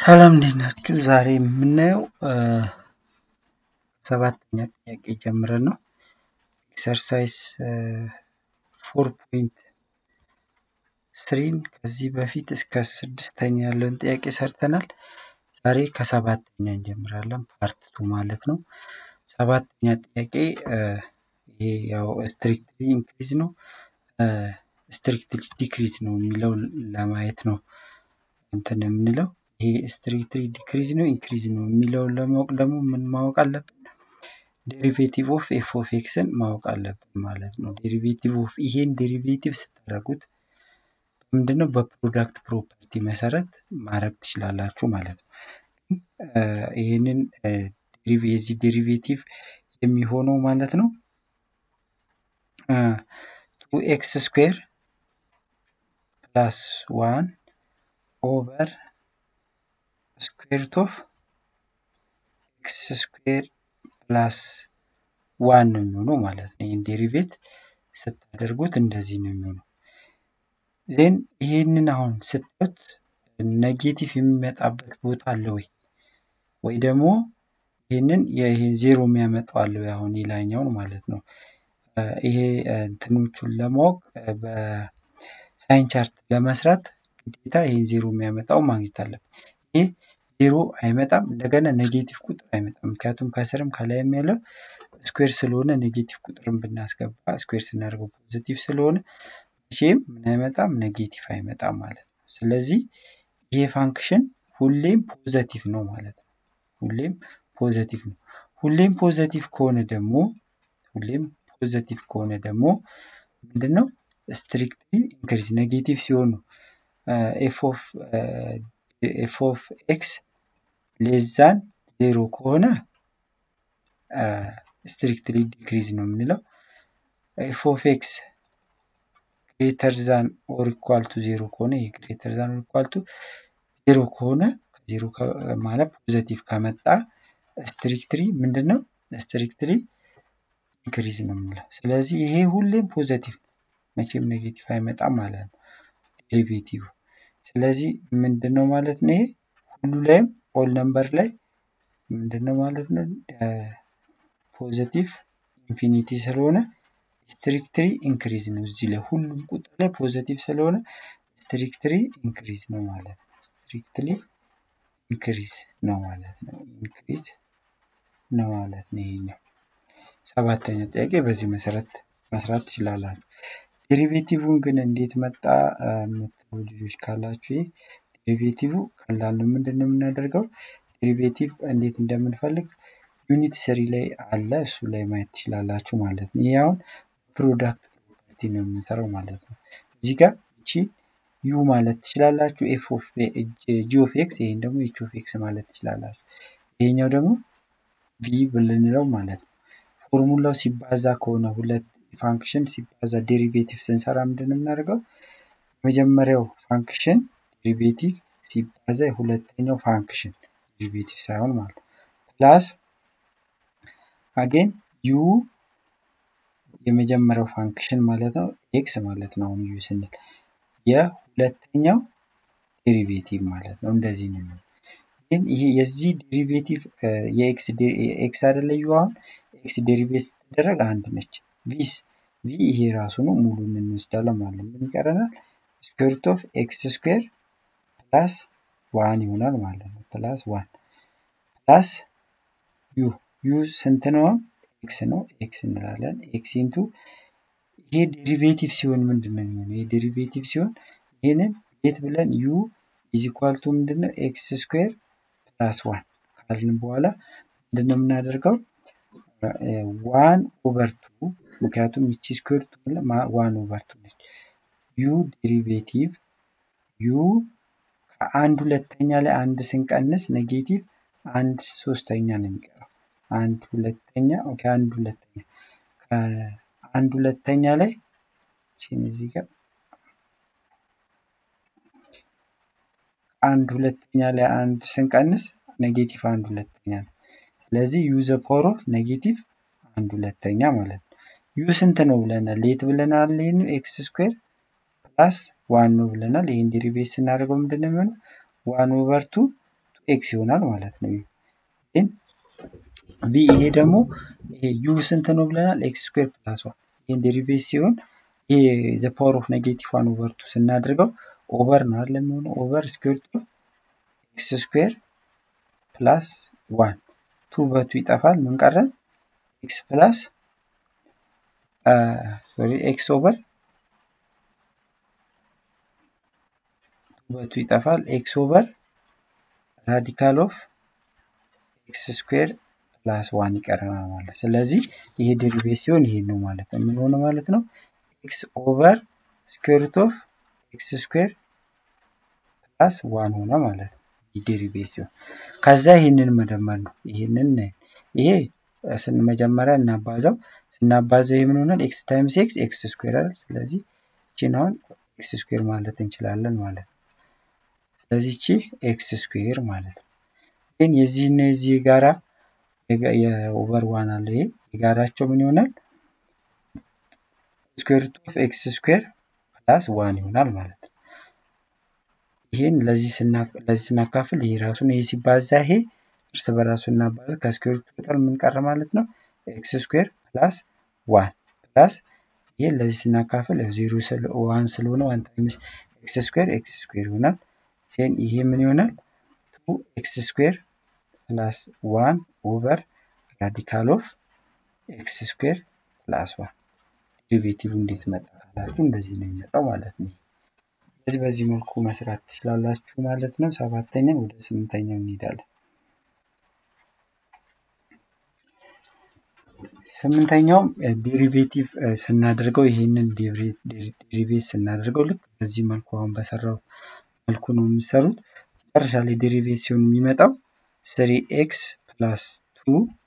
ሰላም እንዴት ናችሁ? ዛሬ የምናየው ሰባተኛ ጥያቄ ጀምረን ነው። ኤክሰርሳይዝ ፎር ፖይንት ስሪን ከዚህ በፊት እስከ ስድስተኛ ያለውን ጥያቄ ሰርተናል። ዛሬ ከሰባተኛ እንጀምራለን፣ ፓርት ቱ ማለት ነው። ሰባተኛ ጥያቄ ይሄ ያው ስትሪክትሊ ኢንክሪዝ ነው ስትሪክትሊ ዲክሪዝ ነው የሚለው ለማየት ነው እንትን የምንለው ይሄ ስትሪክትሊ ዲክሪዝ ነው ኢንክሪዝ ነው የሚለውን ለማወቅ ደግሞ ምን ማወቅ አለብን? ዴሪቬቲቭ ኦፍ ኤፍ ኦፍ ኤክስን ማወቅ አለብን ማለት ነው። ዴሪቬቲቭ ኦፍ ይሄን ዴሪቬቲቭ ስታደርጉት ምንድነው በፕሮዳክት ፕሮፐርቲ መሰረት ማድረግ ትችላላችሁ ማለት ነው። ይህንን የዚህ ዴሪቬቲቭ የሚሆነው ማለት ነው ቱ ኤክስ ስኩዌር ፕላስ ዋን ኦቨር ስኩዌርት ኦፍ ኤክስ ስኩዌር ፕላስ ዋን ነው የሚሆነው ማለት ነው። ይህን ዴሪቬት ስታደርጉት እንደዚህ ነው የሚሆነው። ዜን ይህንን አሁን ስታዩት ኔጌቲቭ የሚመጣበት ቦታ አለ ወይ ወይ ደግሞ ይህንን ይህን ዜሮ የሚያመጣው አለ ወይ? አሁን የላይኛውን ማለት ነው። ይሄ እንትኖቹን ለማወቅ በሳይን ቻርት ለመስራት ግዴታ ይህን ዜሮ የሚያመጣው ማግኘት አለብን። ይህ ዜሮ አይመጣም፣ እንደገና ኔጌቲቭ ቁጥር አይመጣም። ምክንያቱም ከስርም ከላይም ያለው ስኩዌር ስለሆነ ኔጌቲቭ ቁጥርን ብናስገባ ስኩዌር ስናደርገው ፖዚቲቭ ስለሆነ መቼም ምን አይመጣም ኔጌቲቭ አይመጣም ማለት ነው። ስለዚህ ይሄ ፋንክሽን ሁሌም ፖዘቲቭ ነው ማለት ነው። ሁሌም ፖዘቲቭ ነው። ሁሌም ፖዘቲቭ ከሆነ ደግሞ ሁሌም ፖዘቲቭ ከሆነ ደግሞ ምንድን ነው ስትሪክትሊ ኢንክሪዝ ኔጌቲቭ ሲሆኑ ኤፍ ኦፍ ኤክስ ሌዛን ዜሮ ከሆነ ስትሪክትሊ ዲክሪዝ ነው የምንለው። ኤፍ ኦፍ ኤክስ ግሬተር ዛን ኦር ኢኳል ቱ ዜሮ ከሆነ ይህ ግሬተር ዛን ኦር ኢኳል ቱ ዜሮ ከሆነ ዜሮ ማለት ፖዘቲቭ ከመጣ ስትሪክትሊ ምንድን ነው ስትሪክትሊ ኢንክሪዝ ነው የምንለው። ስለዚህ ይሄ ሁሌም ፖዘቲቭ መቼም ኔጌቲቭ አይመጣም ማለት ነው ዴሪቬቲቭ። ስለዚህ ምንድን ነው ማለት ነው ይሄ ሁሉ ላይም ኦል ነምበር ላይ ምንድን ነው ማለት ነው ፖዘቲቭ ኢንፊኒቲ ስለሆነ ስትሪክትሊ ኢንክሪዝ ነው። እዚህ ላይ ሁሉም ቁጥር ላይ ፖዘቲቭ ስለሆነ ስትሪክትሊ ኢንክሪዝ ነው ማለት ነው። ስትሪክትሊ ኢንክሪዝ ነው ማለት ነው። ኢንክሪዝ ነው ማለት ነው። ይሄኛው ሰባተኛ ጥያቄ በዚህ መሰረት መስራት ትችላላችሁ። ዴሪቬቲቭን ግን እንዴት መጣ የምትሉ ልጆች ካላችሁ ይህ ዴሪቬቲቭ ቀላል ነው። ምንድን ነው የምናደርገው? ዴሪቬቲቭ እንዴት እንደምንፈልግ ዩኒት ስሪ ላይ አለ። እሱ ላይ ማየት ትችላላችሁ ማለት ነው። ይህ አሁን ፕሮዳክት ፕሮፐርቲ ነው የምንሰራው ማለት ነው። እዚህ ጋር እቺ ዩ ማለት ትችላላችሁ። ኤፍ ኦፍ ጂ ኦፍ ኤክስ ይህን ደግሞ ኤች ኦፍ ኤክስ ማለት ትችላላችሁ። ይሄኛው ደግሞ ቢ ብልንለው ማለት ነው። ፎርሙላው ሲባዛ ከሆነ ሁለት ፋንክሽን ሲባዛ ዴሪቬቲቭ ስንሰራ ምንድን ነው የምናደርገው? የመጀመሪያው ፋንክሽን ዴሪቬቲቭ ሲባዛ የሁለተኛው ፋንክሽን ዴሪቬቲቭ ሳይሆን ማለት ነው ፕላስ አጌን ዩ የመጀመሪያው ፋንክሽን ማለት ነው ኤክስ ማለት ነው። አሁን ዩ ስንል የሁለተኛው ዴሪቬቲቭ ማለት ነው። እንደዚህ ነው። ግን ይሄ የዚህ ዴሪቬቲቭ የኤክስ ኤክስ አይደለ ዩ አሁን ኤክስ ዴሪቬት ስትደረግ አንድ ነች። ቪስ ቪ ይሄ ራሱ ነው ሙሉን እንወስዳለን ማለት ነው። ምን ይቀረናል? ስኩዌርት ኦፍ ኤክስ ስኩዌር ፕላስ ዋን ይሆናል ማለት ነው። ፕላስ ዋን ፕላስ ዩ ዩ ስንት ነው? ኤክስ ነው። ኤክስ እንላለን። ኤክስ ኢንቱ ይሄ ዴሪቬቲቭ ሲሆን ምንድን ነው የሚሆነው? ይሄ ዴሪቬቲቭ ሲሆን ይህንን የት ብለን ዩ ኢዝ ኢኳል ቱ ምንድን ነው ኤክስ ስኩዌር ፕላስ ዋን ካልን በኋላ ምንድን ነው የምናደርገው? ዋን ኦቨር ቱ ምክንያቱም ይቺ ስኩዌር ዋን ኦቨር ቱ ነች። ዩ ዴሪቬቲቭ ዩ ከአንድ ሁለተኛ ላይ አንድ ስንቀንስ ኔጌቲቭ አንድ ሶስተኛ ነው የሚቀረው። አንድ ሁለተኛ ኦኬ፣ አንድ ሁለተኛ ከአንድ ሁለተኛ ላይ እዚህ ጋር አንድ ሁለተኛ ላይ አንድ ስንቀንስ ኔጌቲቭ አንድ ሁለተኛ ነው። ስለዚህ ዩ ዘ ፓወር ኦፍ ኔጌቲቭ አንድ ሁለተኛ ማለት ነው። ዩ ስንት ነው ብለናል? ሌት ብለናል። ይህን ኤክስ ስኩዌር ፕላስ ዋን ነው ብለናል። ይህን ዴሪቬት ስናደርገው ምንድን ነው የሚሆነው? ዋን ኦቨር ቱ ቱ ኤክስ ይሆናል ማለት ነው። ዜን ቢ ይሄ ደግሞ ዩ ስንት ነው ብለናል? ኤክስ ስኩዌር ፕላስ ዋን ይህን ዴሪቬት ሲሆን ይሄ ዘ ፓወር ኦፍ ኔጌቲቭ ዋን ኦቨር ቱ ስናደርገው ኦቨር ነው አይደል የሚሆነው ኦቨር ስኩዌር ቱ ኤክስ ስኩዌር ፕላስ ዋን ቱ በቱ ይጠፋል። ምን ቀረን? ኤክስ ፕላስ ሶሪ ኤክስ ኦቨር ቱ በቱ ይጠፋል። ኤክስ ኦቨር ራዲካል ኦፍ ኤክስ ስኩዌር ፕላስ ዋን ይቀረናል ማለት ስለዚህ ይሄ ዴሪቬት ሲሆን ይሄ ነው ማለት ነው። ምን ሆነ ማለት ነው? ኤክስ ኦቨር ስኩዌር ሩት ኦፍ ኤክስ ስኩዌር ፕላስ ዋን ሆነ ማለት ነው። ዴሪቬት ሲሆን ከዛ ይህንን መደመር ነው። ይህንን ይሄ ስን መጀመሪያ እናባዛው ስናባዛው ይህ ምን ሆናል? ኤክስ ታይምስ ኤክስ ኤክስ ስኩዌር አይደል? ስለዚህ እቺን አሁን ኤክስ ስኩዌር ማለት እንችላለን ማለት ነው። ስለዚህ እቺ ኤክስ ስኩዌር ማለት ነው። ግን የዚህና የዚህ ጋራ የኦቨር ዋን አለ ይሄ የጋራቸው ምን ይሆናል? ስኩዌር ሩት ኦፍ ኤክስ ስኩዌር ፕላስ ዋን ይሆናል ማለት ነው። ይህን ለዚህ ስናካፍል ይሄ ራሱን ይሄ ሲባዛ ይሄ እርስ በራሱ እናባዛ ከስኩዌር ሩት ቶታል ምን ቀረ ማለት ነው? ኤክስ ስኩዌር ፕላስ ዋን ፕላስ ይህን ለዚህ ስናካፍል ዜሮ ዋን ስለሆነ ዋን ታይምስ ኤክስ ስኩዌር ኤክስ ስኩዌር ይሆናል። ዜን ይሄ ምን ይሆናል? ቱ ኤክስ ስኩዌር ፕላስ ዋን ኦቨር ራዲካል ኦፍ ኤክስ ስኩዌር ፕላስ ዋን ዴሪቬቲቭ እንዴት መጣ ካላችሁ እንደዚህ ነው የሚመጣው ማለት ነው። ስለዚህ በዚህ መልኩ መስራት ትችላላችሁ ማለት ነው። ሰባተኛ ወደ ስምንተኛው እንሄዳለን። ስምንተኛውም ዴሪቬቲቭ ስናደርገው ይህንን ዴሪቬት ስናደርገው ልክ በዚህ መልኩ አሁን በሰራው መልኩ ነው የሚሰሩት። መጨረሻ ላይ ዴሪቬት ሲሆን የሚመጣው ስሪ ኤክስ ፕላስ ቱ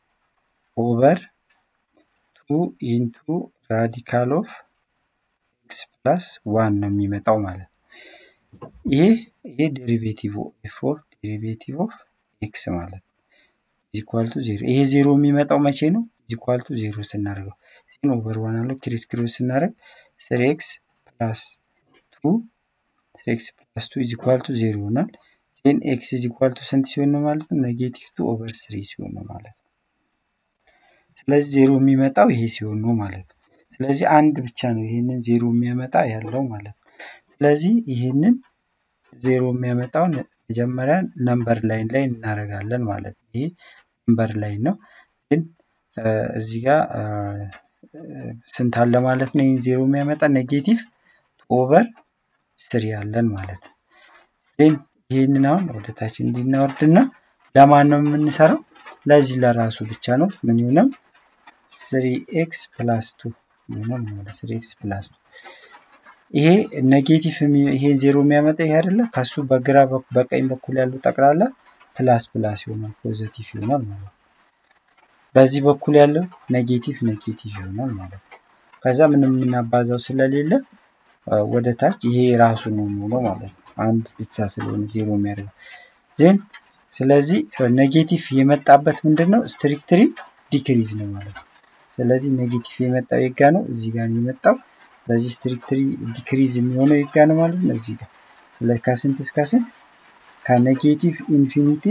ኦቨር ቱ ኢንቱ ራዲካል ኦፍ ኤክስ ፕላስ ዋን ነው የሚመጣው ማለት ነው። ይሄ ይሄ ዴሪቬቲቭ ኤፍ ኦፍ ዴሪቬቲቭ ኦፍ ኤክስ ማለት ነው ኢኳል ቱ ዜሮ። ይሄ ዜሮ የሚመጣው መቼ ነው? ኢኳል ቱ ዜሮ ስናደርገው ሲን ኦቨር ዋን አለው ክሪስ ክሮስ ስናደርግ ስሪ ኤክስ ፕላስ ቱ ስሪ ኤክስ ፕላስ ቱ ኢኳል ቱ ዜሮ ይሆናል። ዜን ኤክስ ኢኳል ቱ ስንት ሲሆን ነው ማለት ነው? ኔጌቲቭ ቱ ኦቨር ስሪ ሲሆን ነው ማለት ነው። ስለዚህ ዜሮ የሚመጣው ይሄ ሲሆን ነው ማለት ነው። ስለዚህ አንድ ብቻ ነው ይሄንን ዜሮ የሚያመጣ ያለው ማለት ነው። ስለዚህ ይሄንን ዜሮ የሚያመጣውን መጀመሪያ ነምበር ላይን ላይ እናደርጋለን ማለት ነው። ይሄ ነምበር ላይን ነው። ግን እዚህ ጋር ስንት አለ ማለት ነው? ይህን ዜሮ የሚያመጣ ኔጌቲቭ ኦቨር ስሪ አለን ማለት ነው። ዜን ይህንን አሁን ወደታች እንዲናወርድና ለማን ነው የምንሰራው? ለዚህ ለራሱ ብቻ ነው። ምን ይሆናል? ስሪ ኤክስ ፕላስ ቱ ይሆናል ማለት ስሪ ኤክስ ፕላስ ቱ ይሄ ኔጌቲቭ ይሄን ዜሮ የሚያመጣ ይሄ አይደለ? ከሱ በግራ በቀኝ በኩል ያለው ጠቅላላ ፕላስ ፕላስ ይሆናል ፖዘቲቭ ይሆናል ማለት ነው። በዚህ በኩል ያለው ኔጌቲቭ ኔጌቲቭ ይሆናል ማለት ነው። ከዛ ምንም የምናባዛው ስለሌለ ወደ ታች ይሄ ራሱ ነው የሚሆነው ማለት ነው። አንድ ብቻ ስለሆነ ዜሮ የሚያደርገው ዜን ስለዚህ ኔጌቲቭ የመጣበት ምንድን ነው? ስትሪክትሪ ዲክሪዝ ነው ማለት ነው። ስለዚህ ኔጌቲቭ የመጣው የጋ ነው እዚህ ጋር ነው የመጣው። ስለዚህ ስትሪክትሪ ዲክሪዝ የሚሆነው የጋ ነው ማለት ነው እዚህ ጋር። ስለዚህ ከስንት እስከ ስንት? ከኔጌቲቭ ኢንፊኒቲ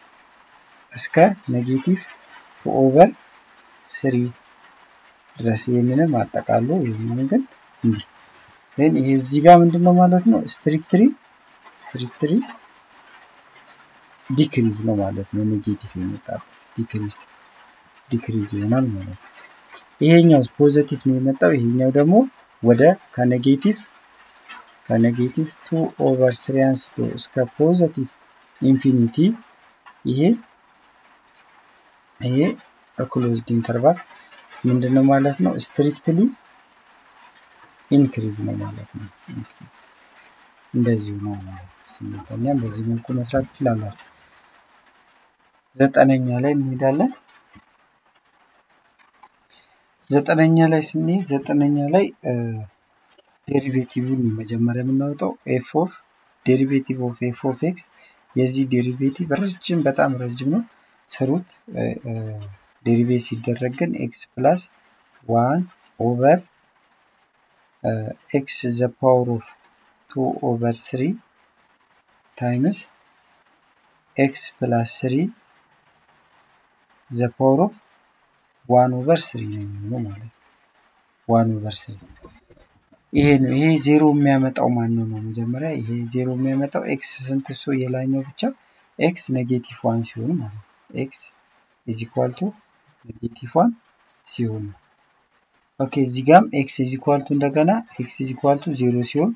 እስከ ኔጌቲቭ ቱ ኦቨር ስሪ ድረስ ይህንንም አጠቃሎ ይህንን ግን እንዲህ ግን ይሄ እዚህ ጋር ምንድን ነው ማለት ነው ስትሪክትሪ ስትሪክትሪ ዲክሪዝ ነው ማለት ነው። ኔጌቲቭ የመጣው ዲክሪዝ ዲክሪዝ ይሆናል ማለት ነው። ይሄኛው ፖዘቲቭ ነው የመጣው። ይሄኛው ደግሞ ወደ ከኔጌቲቭ ከኔጌቲቭ ቱ ኦቨር ስሪ አንስቶ እስከ ፖዘቲቭ ኢንፊኒቲ ይሄ ይሄ ክሎዝድ ኢንተርቫል ምንድን ነው ማለት ነው ስትሪክትሊ ኢንክሪዝ ነው ማለት ነው። ኢንክሪዝ እንደዚሁ ነው ማለት ነው። ስምንተኛም በዚህ መልኩ መስራት ትችላላችሁ። ዘጠነኛ ላይ እንሄዳለን። ዘጠነኛ ላይ ስንሄድ ዘጠነኛ ላይ ዴሪቬቲቭን መጀመሪያ የምናወጣው ኤፍ ኦፍ ዴሪቬቲቭ ኦፍ ኤፍ ኦፍ ኤክስ የዚህ ዴሪቬቲቭ ረጅም በጣም ረጅም ነው። ስሩት ዴሪቬት ሲደረግ ግን ኤክስ ፕላስ ዋን ኦቨር ኤክስ ዘ ፓወር ኦፍ ቱ ኦቨር ስሪ ታይምስ ኤክስ ፕላስ ስሪ ዘ ፓወር ኦፍ ዋን ኦቨር ስሪ ነው የሚሆነው ማለት ነው። ዋን ኦቨር ስሪ ይሄ ነው። ይሄ ዜሮ የሚያመጣው ማን ነው ነው መጀመሪያ ይሄ ዜሮ የሚያመጣው ኤክስ ስንት እሱ የላኛው ብቻ ኤክስ ኔጌቲቭ ዋን ሲሆን ማለት ነው። ኤክስ ኢዝ ኢኳል ቱ ኔጌቲቭ ዋን ሲሆን ነው። ኦኬ እዚህ ጋም ኤክስ ኢዝ ኢኳል ቱ እንደገና ኤክስ ኢዝ ኢኳል ቱ ዜሮ ሲሆን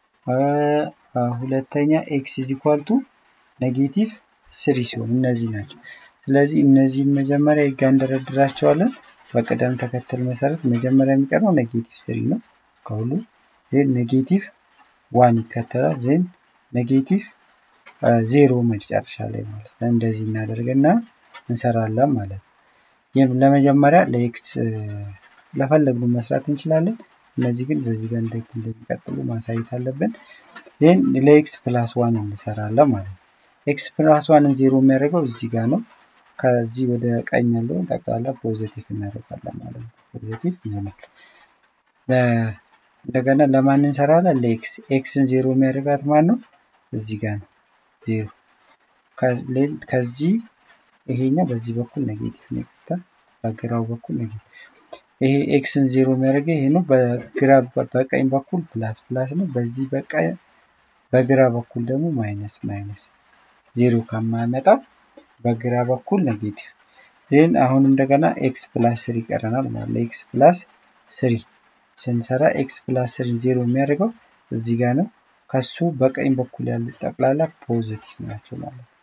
ሁለተኛ ኤክስ ኢዝ ኢኳል ቱ ኔጌቲቭ ስሪ ሲሆን እነዚህ ናቸው። ስለዚህ እነዚህን መጀመሪያ ጋ እንደረድራቸዋለን በቅደም ተከተል መሰረት መጀመሪያ የሚቀርበው ኔጌቲቭ ስሪ ነው ከሁሉ ዜን ኔጌቲቭ ዋን ይከተላል ዜን ኔጌቲቭ ዜሮ መጨረሻ ላይ ማለት ነው። እንደዚህ እናደርግና እንሰራለን ማለት ነው። ይህም ለመጀመሪያ ለኤክስ ለፈለግነው መስራት እንችላለን። እነዚህ ግን በዚህ ጋር እንዴት እንደሚቀጥሉ ማሳየት አለብን። ዜን ለኤክስ ፕላስ ዋን እንሰራለን ማለት ነው። ኤክስ ፕላስ ዋንን ዜሮ የሚያደርገው እዚህ ጋር ነው። ከዚህ ወደ ቀኝ ያለውን ጠቅላላ ፖዚቲቭ እናደርጋለን ማለት ነው። ፖዚቲቭ ይሆናል። እንደገና ለማን እንሰራለን? ለኤክስ ኤክስን ዜሮ የሚያደርጋት ማን ነው? እዚህ ጋር ነው ዜሮ። ከዚህ ይሄኛው በዚህ በኩል ኔጌቲቭ ነው ይቀጥታል፣ በግራው በኩል ኔጌቲቭ። ይሄ ኤክስን ዜሮ የሚያደርገው ይሄ ነው። በግራ በቀኝ በኩል ፕላስ ፕላስ ነው። በዚህ በቀኝ በግራ በኩል ደግሞ ማይነስ ማይነስ ዜሮ ከማያመጣው በግራ በኩል ኔጌቲቭ ዜን አሁን እንደገና ኤክስ ፕላስ ስሪ ይቀረናል ማለት ነው። ኤክስ ፕላስ ስሪ ስንሰራ ኤክስ ፕላስ ስሪ ዜሮ የሚያደርገው እዚህ ጋር ነው። ከሱ በቀኝ በኩል ያሉት ጠቅላላ ፖዚቲቭ ናቸው ማለት ነው።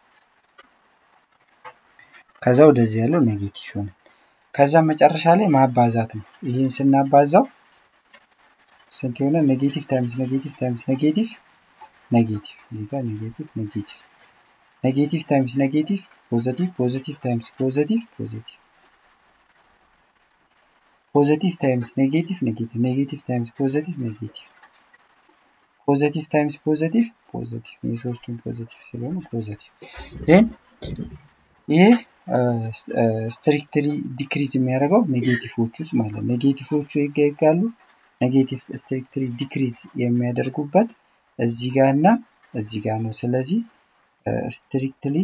ከዛ ወደዚህ ያለው ኔጌቲቭ ይሆናል። ከዛ መጨረሻ ላይ ማባዛት ነው። ይህን ስናባዛው ስንት የሆነ ኔጌቲቭ ታይምስ ኔጌቲቭ ታይምስ ኔጌቲቭ ኔጌቲቭ እዚህ ጋር ኔጌቲቭ ኔጌቲቭ ኔጌቲቭ ታይምስ ኔጌቲቭ ፖዘቲቭ ፖዘቲቭ ታይምስ ፖዘቲቭ ፖዘቲቭ ፖዘቲቭ ታይምስ ኔጌቲቭ ኔጌቲቭ ኔጌቲቭ ታይምስ ፖዘቲቭ ኔጌቲቭ ፖዘቲቭ ታይምስ ፖዘቲቭ ፖዘቲቭ የሶስቱም ፖዘቲቭ ስለሆኑ ፖዘቲቭ ዜን ይሄ ስትሪክትሊ ዲክሪዝ የሚያደርገው ኔጌቲቮች ውስጥ ማለት ነው። ኔጌቲቮቹ ይጋሉ ኔጌቲቭ ስትሪክትሊ ዲክሪዝ የሚያደርጉበት እዚህ ጋር እና እዚህ ጋር ነው። ስለዚህ ስትሪክትሊ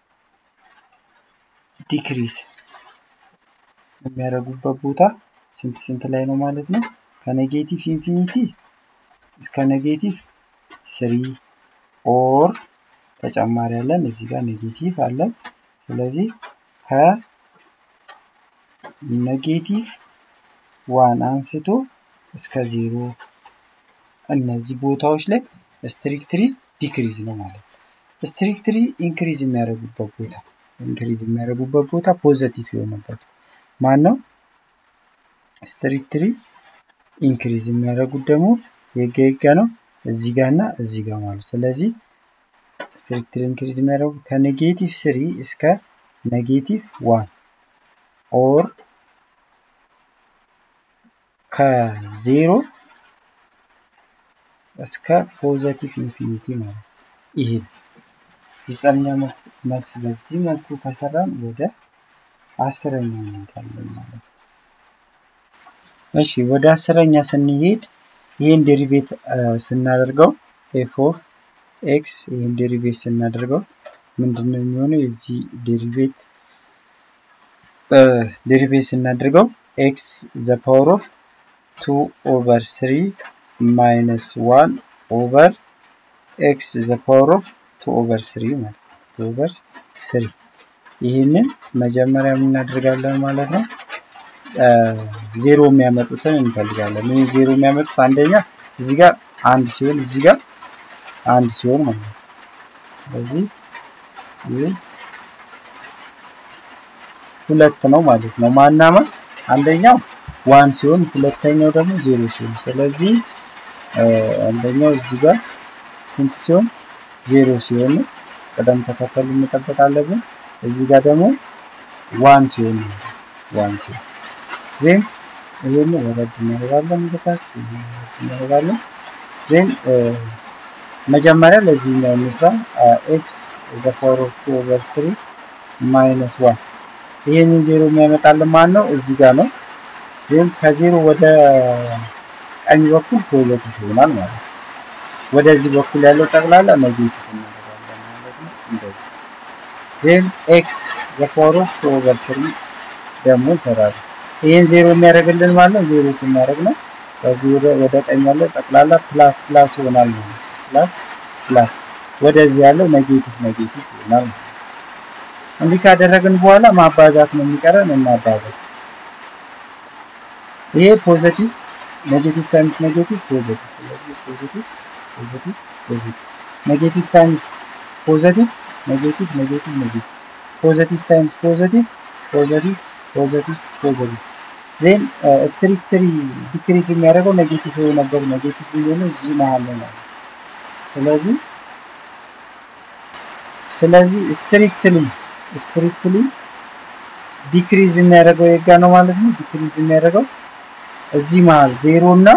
ዲክሪዝ የሚያደርጉበት ቦታ ስንት ስንት ላይ ነው ማለት ነው? ከኔጌቲቭ ኢንፊኒቲ እስከ ኔጌቲቭ ስሪ ኦር ተጨማሪ አለን እዚህ ጋር ኔጌቲቭ አለን። ስለዚህ ከኔጌቲቭ ዋን አንስቶ እስከ ዜሮ እነዚህ ቦታዎች ላይ ስትሪክትሪ ዲክሪዝ ነው ማለት ነው። ስትሪክትሪ ኢንክሪዝ የሚያደርጉበት ቦታ ኢንክሪዝ የሚያደርጉበት ቦታ ፖዘቲቭ የሆነበት ማን ነው? ስትሪክትሪ ኢንክሪዝ የሚያደርጉት ደግሞ የገጋ ነው እዚህ ጋር እና እዚህ ጋር ማለት ስለዚህ ስትሪክትሊ ኢንክሪዝ የሚያደርጉ ከኔጌቲቭ ስሪ እስከ ኔጌቲቭ ዋን ኦር ከዜሮ እስከ ፖዘቲቭ ኢንፊኒቲ ማለት ይሄ ዘጠነኛ መልስ በዚህ መልኩ ከሰራን ወደ አስረኛ እንሄዳለን ማለት ነው። እሺ ወደ አስረኛ ስንሄድ ይህን ዴሪቬት ስናደርገው ኤፍ ኦፍ ኤክስ ይህን ዴሪቬት ስናደርገው ምንድን ነው የሚሆነው? የዚህ ዴሪቬት ዴሪቬት ስናደርገው ኤክስ ዘ ፓወር ኦፍ ቱ ኦቨር ስሪ ማይነስ ዋን ኦቨር ኤክስ ዘ ፓወር ኦፍ ቱ ኦቨር ስሪ ማለት ቱ ኦቨር ስሪ ይህንን መጀመሪያ የምናደርጋለን ማለት ነው። ዜሮ የሚያመጡትን እንፈልጋለን። ይህ ዜሮ የሚያመጡት አንደኛ እዚህ ጋር አንድ ሲሆን እዚህ ጋር አንድ ሲሆን ማለት ነው። ስለዚህ ይህ ሁለት ነው ማለት ነው። ማናማ አንደኛው ዋን ሲሆን ሁለተኛው ደግሞ ዜሮ ሲሆን ስለዚህ አንደኛው እዚህ ጋር ስንት ሲሆን ዜሮ ሲሆን ቅደም ተከተሉ መጠበቅ አለብን። እዚህ ጋር ደግሞ ዋን ሲሆን ዋን ሲሆን ዜን ይህን ወረድ እናደርጋለን በታች እናደርጋለን። ዜን መጀመሪያ ለዚህኛው እንስራ ኤክስ ዘ ፓወር ኦፍ ቱ ኦቨር ስሪ ማይነስ ዋን ይህንን ዜሮ የሚያመጣልን ማን ነው? እዚህ ጋር ነው። ዜን ከዜሮ ወደ ቀኝ በኩል ፖዘቲቭ ይሆናል ማለት ነው። ወደዚህ በኩል ያለው ጠቅላላ ኔጌቲቭ እናደርጋለን ማለት ነው። እንደዚህ ዜን ኤክስ ዘፓወር ኦፍ ቱ ኦቨር ስሪ ደግሞ እንሰራለን። ይህን ዜሮ የሚያደርግልን ማለት ነው ዜሮ ስናደርግ ነው። ከዚህ ወደ ቀኝ ያለው ጠቅላላ ፕላስ ፕላስ ይሆናል ማለት ነው። ፕላስ ፕላስ ወደዚህ ያለው ኔጌቲቭ ኔጌቲቭ ይሆናል ማለት ነው። እንዲህ ካደረግን በኋላ ማባዛት ነው የሚቀረን፣ እናባዛት። ይሄ ፖዘቲቭ ኔጌቲቭ ታይምስ ኔጌቲቭ ፖዘቲቭ፣ ስለዚህ ፖዘቲቭ ፖዘቲቭ ፖዘቲቭ፣ ኔጌቲቭ ታይምስ ፖዘቲቭ ኔጌቲቭ ኔጌቲቭ ኔጌቲቭ፣ ፖዘቲቭ ታይምስ ፖዘቲቭ ፖዘቲቭ ፖዘቲቭ ፖዘቲቭ። ዜን ስትሪክትሊ ዲክሪዝ የሚያደርገው ኔጌቲቭ የሆነበት ኔጌቲቭ የሚሆነው እዚህ መሀል ነው ማለት ስለዚህ ስለዚህ ስትሪክትሊ ስትሪክትሊ ዲክሪዝ የሚያደርገው የጋ ነው ማለት ነው። ዲክሪዝ የሚያደርገው እዚህ መሀል ዜሮ እና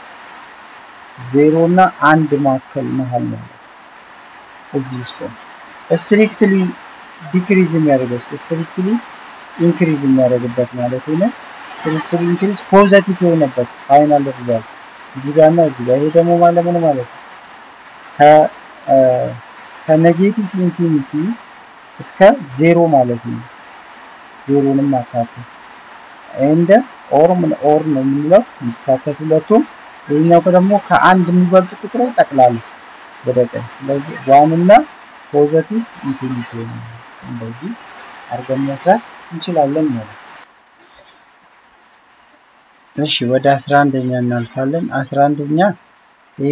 ዜሮ እና አንድ ማዕከል መሀል ነው እዚህ ውስጥ ነው። ስትሪክትሊ ዲክሪዝ የሚያደርገው ስትሪክትሊ ኢንክሪዝ የሚያደርግበት ማለት ነው። ስትሪክትሊ ኢንክሪዝ ፖዘቲቭ የሆነበት ፋይናል ሪዛልት እዚህ ጋር እና እዚህ ጋር። ይሄ ደግሞ ማለት ምን ማለት ነው? ከኔጌቲቭ ኢንፊኒቲ እስከ ዜሮ ማለት ነው። ዜሮንም አካተት እንደ ኦር ምን ኦር ነው የምንለው የሚካተት ሁለቱም። ይህኛው ደግሞ ከአንድ የሚበልጡ ቁጥሮች ጠቅላላ ወደ ቀኝ። ስለዚህ ዋን እና ፖዘቲቭ ኢንፊኒቲ እንደዚህ አድርገን መስራት እንችላለን ማለት ነው። እሺ ወደ አስራ አንደኛ እናልፋለን። አስራ አንደኛ ይሄ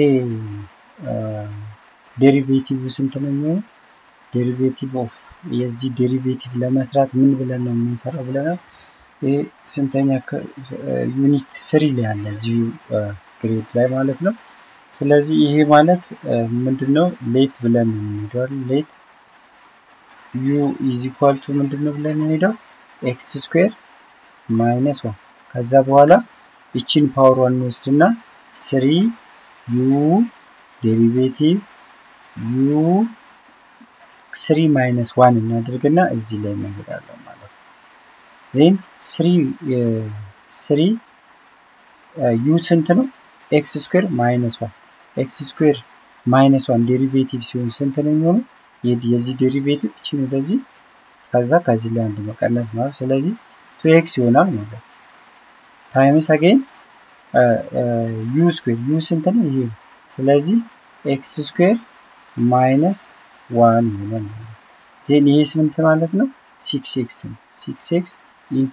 ዴሪቬቲቭ ስንት ነው የሚሆነው? ዴሪቬቲቭ ኦፍ የዚህ ዴሪቬቲቭ ለመስራት ምን ብለን ነው የምንሰራው ብለናል። ይሄ ስንተኛ ዩኒት ስሪ ላይ ያለ እዚሁ ግሬድ ላይ ማለት ነው። ስለዚህ ይሄ ማለት ምንድን ነው? ሌት ብለን ነው የምንሄደው። ሌት ዩ ኢዝ ኢኳል ቱ ምንድን ነው ብለን የምንሄደው? ኤክስ ስኩዌር ማይነስ ዋን ከዛ በኋላ ይችን ፓወር ዋን እንወስድና ስሪ ዩ ዴሪቬቲቭ ዩ ስሪ ማይነስ ዋን እናደርግና እዚህ ላይ እንሄዳለን ማለት ነው። ዜን ስሪ ስሪ ዩ ስንት ነው? ኤክስ ስኩዌር ማይነስ ዋን ኤክስ ስኩዌር ማይነስ ዋን ዴሪቬቲቭ ሲሆን ስንት ነው የሚሆነው? የዚህ ዴሪቬቲቭ እችን ወደዚህ ከዛ ከዚህ ላይ አንድ መቀነስ ነው። ስለዚህ ቱ ኤክስ ይሆናል ማለት ነው። ታይምስ አገኝ ዩ ስኩዌር ዩ ስንት ነው? ይሄ ነው። ስለዚህ ኤክስ ስኩዌር ማይነስ ዋን ይሆናል ማለት ነው። ዜን ይሄ ስምንት ማለት ነው ሲክስ ኤክስ ነው። ሲክስ ኤክስ ኢንቱ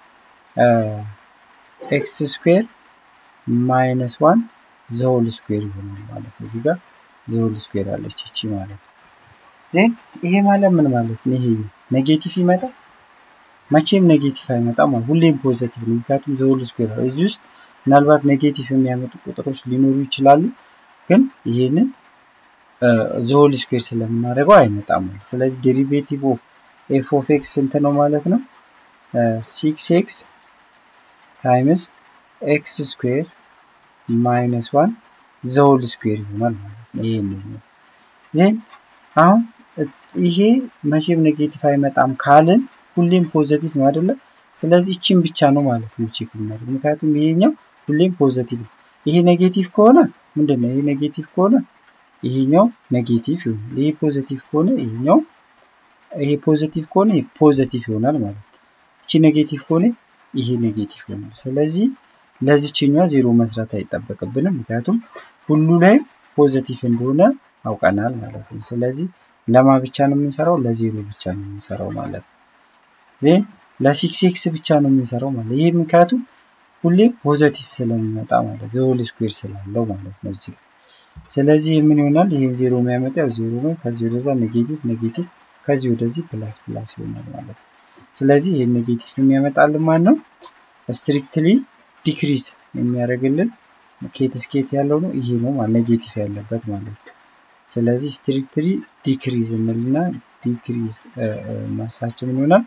ኤክስ ስኩዌር ማይነስ ዋን ዘሆል ስኩዌር ይሆናል ማለት ነው። እዚህ ጋር ዘሆል ስኩዌር አለች ይቺ ማለት ነው። ዜን ይሄ ማለት ምን ማለት ነው? ይሄ ኔጌቲቭ ይመጣል? መቼም ኔጌቲቭ አይመጣም ማለት ሁሌም ፖዘቲቭ ነው። ምክንያቱም ዘሆል ስኩዌር ነው። እዚህ ውስጥ ምናልባት ኔጌቲቭ የሚያመጡ ቁጥሮች ሊኖሩ ይችላሉ፣ ግን ይሄንን ዘሆል ስኩዌር ስለምናደርገው አይመጣም ማለት። ስለዚህ ዴሪቬቲቭ ኦፍ ኤፍ ኦፍ ኤክስ ስንት ነው ማለት ነው? ሲክስ ኤክስ ታይምስ ኤክስ ስኩዌር ማይነስ ዋን ዘሆል ስኩዌር ይሆናል ማለት ነው። ይሄ ነው ዜን አሁን ይሄ መቼም ኔጌቲቭ አይመጣም ካልን ሁሌም ፖዘቲቭ ነው አይደለ? ስለዚህ እቺን ብቻ ነው ማለት ነው ቼክ የምናደርግ። ምክንያቱም ይሄኛው ሁሌም ፖዘቲቭ ነው። ይሄ ኔጌቲቭ ከሆነ ምንድን ነው? ይሄ ኔጌቲቭ ከሆነ ይሄኛው ኔጌቲቭ ይሆናል። ይሄ ፖዘቲቭ ከሆነ ይሄኛው ይሄ ፖዘቲቭ ከሆነ ይሄ ፖዘቲቭ ይሆናል ማለት ነው። እቺ ኔጌቲቭ ከሆነ ይሄ ኔጌቲቭ ይሆናል። ስለዚህ ለዚችኛዋ ዜሮ መስራት አይጠበቅብንም፣ ምክንያቱም ሁሉ ላይ ፖዘቲቭ እንደሆነ አውቀናል ማለት ነው። ስለዚህ ለማ ብቻ ነው የምንሰራው? ለዜሮ ብቻ ነው የምንሰራው ማለት ነው። ዜን ለሲክስ ኤክስ ብቻ ነው የምንሰራው ማለት ይህ ምክንያቱም ሁሌ ፖዘቲቭ ስለሚመጣ ማለት ዘሆል ስኩዌር ስላለው ማለት ነው እዚህ ስለዚህ ምን ይሆናል? ይሄን ዜሮ የሚያመጣው ዜሮ ነው። ከዚህ ወደዛ ኔጌቲቭ ኔጌቲቭ፣ ከዚህ ወደዚህ ፕላስ ፕላስ ይሆናል ማለት ነው። ስለዚህ ይሄን ኔጌቲቭ የሚያመጣልን ማን ነው? ስትሪክትሊ ዲክሪዝ የሚያደርግልን ኬት ስኬት ያለው ነው ይሄ ነው ማለት ኔጌቲቭ ያለበት ማለት ነው። ስለዚህ ስትሪክትሊ ዲክሪዝ እንልና ዲክሪዝ ማሳችን ምን ይሆናል?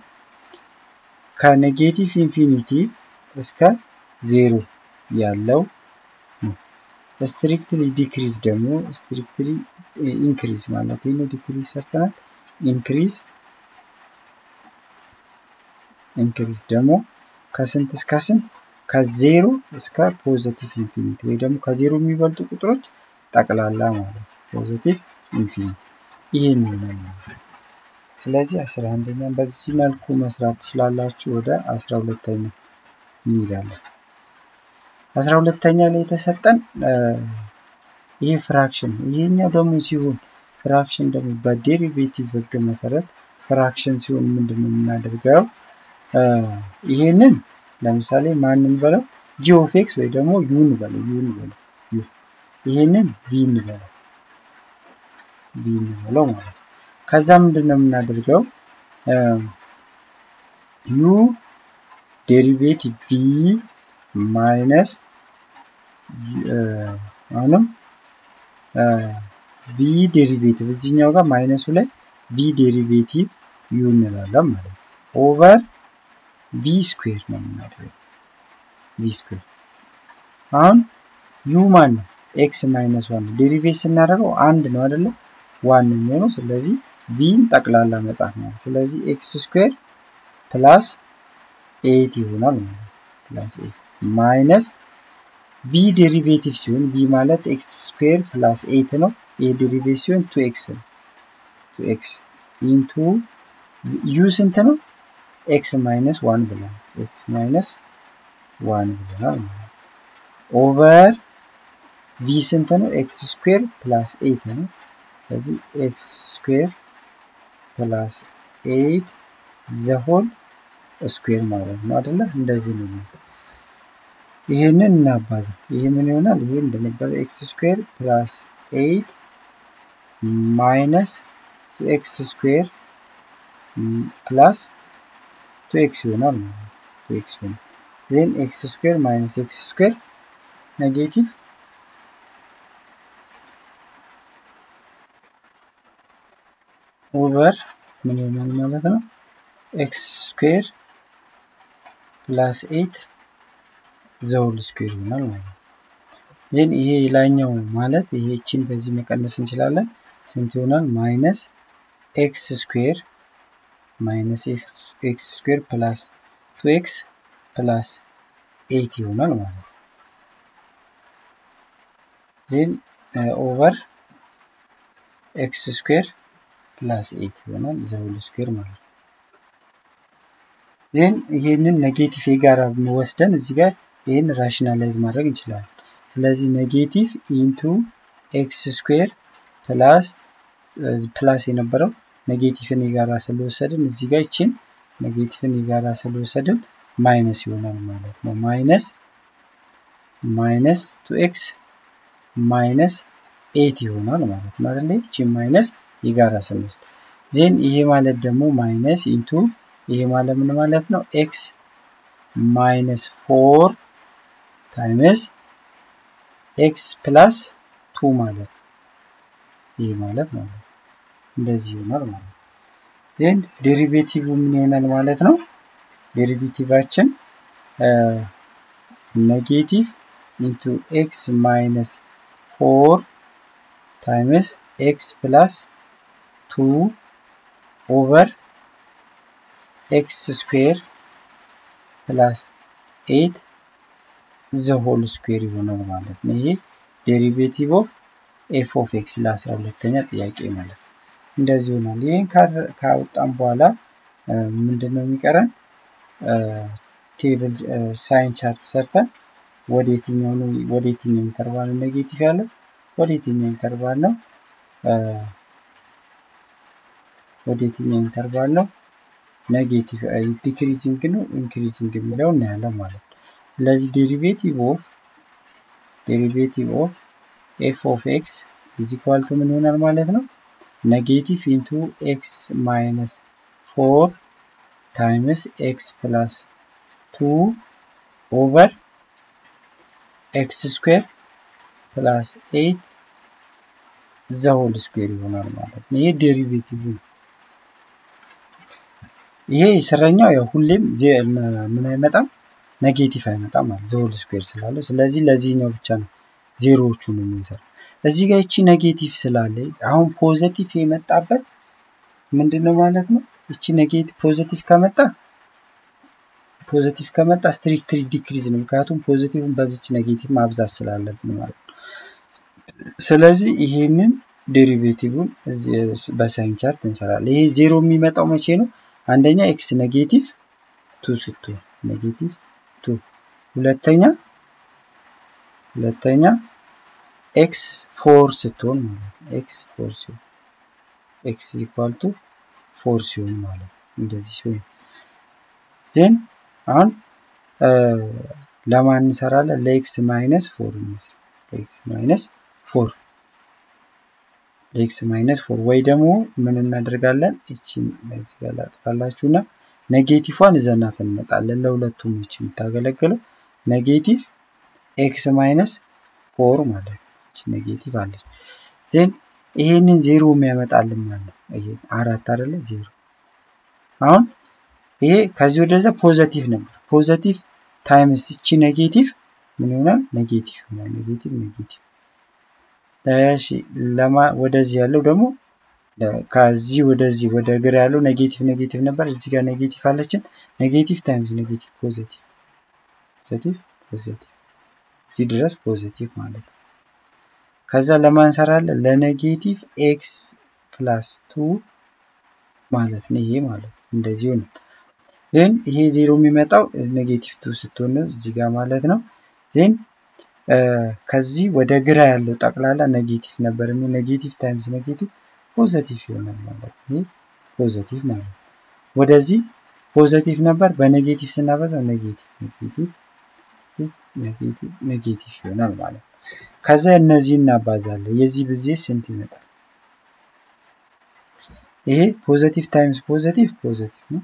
ከኔጌቲቭ ኢንፊኒቲ እስከ ዜሮ ያለው ነው። ስትሪክትሊ ዲክሪዝ ደግሞ ስትሪክትሊ ኢንክሪዝ ማለት ነው። ዲክሪዝ ሰርተናል። ኢንክሪዝ ኢንክሪዝ ደግሞ ከስንት እስከ ስንት? ከዜሮ እስከ ፖዘቲቭ ኢንፊኒቲ ወይ ደግሞ ከዜሮ የሚበልጡ ቁጥሮች ጠቅላላ ማለት ነው። ፖዘቲቭ ኢንፊኒቲ ይህን ይሆናል ማለት ነው። ስለዚህ አስራ አንደኛን በዚህ መልኩ መስራት ትችላላችሁ። ወደ አስራ ሁለተኛ እንሄዳለን። አስራ ሁለተኛ ላይ የተሰጠን ይሄ ፍራክሽን ይሄኛው ደግሞ ሲሆን ፍራክሽን ደግሞ በዴሪቬቲቭ ህግ መሰረት ፍራክሽን ሲሆን ምንድን ነው የምናደርገው? ይሄንን ለምሳሌ ማንን በለው ጂ ኦፍ ኤክስ ወይ ደግሞ ዩን በለው ዩን በለው ዩ ይሄንን ቪ እንበለው ቪ እንበለው ማለት ነው። ከዛ ምንድን ነው የምናደርገው ዩ ዴሪቬቲቭ ቪ ማይነስ አሁንም ቪ ዴሪቬቲቭ እዚህኛው ጋር ማይነሱ ላይ ቪ ዴሪቬቲቭ ዩ እንላለን ማለት ነው። ኦቨር ቪ ስኩዌር ነው የምናደርገው ቪ ስኩዌር አሁን ዩ ማን ነው ኤክስ ማይነስ ዋን ዴሪቬት ስናደርገው አንድ ነው አይደለ? ዋን ነው የሚሆነው። ስለዚህ ቪን ጠቅላላ መጻፍ ነው። ስለዚህ ኤክስ ስኩዌር ፕላስ ኤት ይሆናል ማለት ነው። ፕላስ ኤት ማይነስ ቪ ዴሪቬቲቭ ሲሆን ቪ ማለት ኤክስ ስኩዌር ፕላስ ኤት ነው። ይህ ዴሪቬቲቭ ሲሆን ቱ ኤክስ ነው። ቱ ኤክስ ኢንቱ ዩ ስንት ነው? ኤክስ ማይነስ ዋን ብለናል። ኤክስ ማይነስ ዋን ብለናል ማለት ነው። ኦቨር ቪ ስንት ነው? ኤክስ ስኩዌር ፕላስ ኤት ነው። ስለዚህ ኤክስ ስኩዌር ፕላስ ኤት ዘሆል ስኩዌር ማለት ነው አይደለ? እንደዚህ ነው። ይሄንን እናባዛ። ይሄ ምን ይሆናል? ይሄ እንደነበረ ኤክስ ስኩዌር ፕላስ ኤት ማይነስ ቱ ኤክስ ስኩዌር ፕላስ ቱ ኤክስ ይሆናል ማለት ነው። ቱ ኤክስ ይሆናል። ዜን ኤክስ ስኩዌር ማይነስ ኤክስ ስኩዌር ኔጌቲቭ ኦቨር ምን ይሆናል ማለት ነው? ኤክስ ስኩዌር ፕላስ ኤት ዘውል ስኩዌር ይሆናል ማለት ነው። ይህን ይሄ ላይኛው ማለት ይሄ እቺን በዚህ መቀነስ እንችላለን። ስንት ይሆናል? ማይነስ ኤክስ ስኩዌር ማይነስ ኤክስ ስኩዌር ፕላስ ቱ ኤክስ ፕላስ ኤት ይሆናል ማለት ነው። ዜን ኦቨር ኤክስ ስኩዌር ፕላስ ኤት ይሆናል ዘውል ስኩዌር ማለት ነው። ዜን ይሄንን ኔጌቲቭ የጋራ ወስደን እዚህ ጋር ይህን ራሽናላይዝ ማድረግ እንችላለን። ስለዚህ ኔጌቲቭ ኢንቱ ኤክስ ስኩዌር ፕላስ ፕላስ የነበረው ኔጌቲቭን የጋራ ስለወሰድን እዚህ ጋር ይችን ኔጌቲቭን የጋራ ስለወሰድን ማይነስ ይሆናል ማለት ነው። ማይነስ ማይነስ ቱ ኤክስ ማይነስ ኤት ይሆናል ማለት ነው አይደለ? ይችን ማይነስ የጋራ ስንወስድ ዜን ይሄ ማለት ደግሞ ማይነስ ኢንቱ ይሄ ማለት ምን ማለት ነው? ኤክስ ማይነስ ፎር ታይምስ ኤክስ ፕላስ ቱ ማለት ነው። ይህ ማለት ማለት ነው እንደዚህ ይሆናል ማለት ነው። ዜን ዴሪቬቲቭ ምን ይሆናል ማለት ነው? ዴሪቬቲቫችን ኔጌቲቭ ኢንቱ ኤክስ ማይነስ ፎር ታይምስ ኤክስ ፕላስ ቱ ኦቨር ኤክስ ስኩዌር ፕላስ ኤት ዘ ሆል ስኩዌር ይሆናል ማለት ነው። ይሄ ዴሪቬቲቭ ኦፍ ኤፍ ኦፍ ኤክስ ለአስራ ሁለተኛ ጥያቄ ማለት ነው። እንደዚህ ይሆናል። ይህን ካወጣም በኋላ ምንድን ነው የሚቀረን? ቴብል ሳይን ቻርት ሰርተን ወደ የትኛው ነው ወደ የትኛው ኢንተርቫል ነው ኔጌቲቭ ያለው ወደ የትኛው ኢንተርቫል ነው ወደ የትኛው ኢንተርቫል ነው ኔጌቲቭ ዲክሪዚንግ ነው ኢንክሪዚንግ የሚለው እናያለን ማለት ነው። ስለዚህ ዴሪቬቲቭ ኦፍ ዴሪቬቲቭ ኦፍ ኤፍ ኦፍ ኤክስ ኢዝ ኢኳል ቱ ምን ይሆናል ማለት ነው? ኔጌቲቭ ኢንቱ ኤክስ ማይነስ ፎር ታይምስ ኤክስ ፕላስ ቱ ኦቨር ኤክስ ስኩዌር ፕላስ ኤት ዘሆል ስኩዌር ይሆናል ማለት ነው። ይሄ ዴሪቬቲቭ ነው። ይሄ የሰረኛው ያው ሁሌም ምን አይመጣም ኔጌቲቭ አይመጣም ማለት ዘሆል ስኩዌር ስላለው፣ ስለዚህ ለዚህኛው ብቻ ነው ዜሮዎቹ ነው የምንሰራው። እዚህ ጋር ይቺ ኔጌቲቭ ስላለ አሁን ፖዘቲቭ የመጣበት ምንድን ነው ማለት ነው? ይቺ ኔጌቲቭ ፖዘቲቭ ከመጣ ፖዘቲቭ ከመጣ ስትሪክትሊ ዲክሪዝ ነው። ምክንያቱም ፖዚቲቭን በዚች ኔጌቲቭ ማብዛት ስላለብን ማለት ነው። ስለዚህ ይሄንን ዴሪቬቲቭን በሳይን ቻርት እንሰራለን። ይሄ ዜሮ የሚመጣው መቼ ነው? አንደኛ ኤክስ ኔጌቲቭ ቱ ስትሆን ኔጌቲቭ ቱ፣ ሁለተኛ ሁለተኛ ኤክስ ፎር ስትሆን ማለት ነው። ኤክስ ፎር ሲሆን ኤክስ ኢኳል ቱ ፎር ሲሆን ማለት ነው። እንደዚህ ሲሆን ዜን አሁን ለማን እንሰራለን? ለኤክስ ማይነስ ፎር እንስራ። ለኤክስ ማይነስ ፎር ኤክስ ማይነስ ፎር ወይ ደግሞ ምን እናደርጋለን? እቺን እዚህ ጋር ላጥፋላችሁና ኔጌቲቭዋን ይዘናት እንመጣለን። ለሁለቱም እቺ የምታገለግለው ኔጌቲቭ ኤክስ ማይነስ ፎር ማለት ነው። እቺ ኔጌቲቭ አለች። ዜን ይሄንን ዜሮ የሚያመጣልን ማለት ነው። ይሄ አራት አይደለ? ዜሮ አሁን ይሄ ከዚህ ወደዛ ፖዘቲቭ ነበር። ፖዘቲቭ ታይምስ እቺ ኔጌቲቭ ምን ይሆናል? ኔጌቲቭ ይሆናል። ኔጌቲቭ ኔጌቲቭ እሺ ለማ ወደዚህ ያለው ደግሞ ከዚህ ወደዚህ ወደ ግራ ያለው ኔጌቲቭ ኔጌቲቭ ነበር። እዚህ ጋር ኔጌቲቭ አለችን። ኔጌቲቭ ታይምስ ኔጌቲቭ ፖዚቲቭ ፖዚቲቭ ፖዚቲቭ እዚህ ድረስ ፖዚቲቭ ማለት ነው። ከዛ ለማን እንሰራለን? ለኔጌቲቭ ኤክስ ፕላስ ቱ ማለት ነው። ይሄ ማለት ነው። እንደዚህ ነው። ዜን ይሄ ዜሮ የሚመጣው ኔጌቲቭ ቱ ስትሆን ነው እዚህ ጋር ማለት ነው። ዜን ከዚህ ወደ ግራ ያለው ጠቅላላ ኔጌቲቭ ነበር የሚል ኔጌቲቭ ታይምስ ኔጌቲቭ ፖዘቲቭ ይሆናል ማለት ነው። ይሄ ፖዘቲቭ ማለት ነው። ወደዚህ ፖዘቲቭ ነበር በኔጌቲቭ ስናበዛው ኔጌቲቭ ኔጌቲቭ ኔጌቲቭ ኔጌቲቭ ይሆናል ማለት ነው። ከዛ እነዚህ እናባዛለን። የዚህ ብዜት ስንት ይመጣል? ይሄ ፖዘቲቭ ታይምስ ፖዘቲቭ ፖዘቲቭ ነው።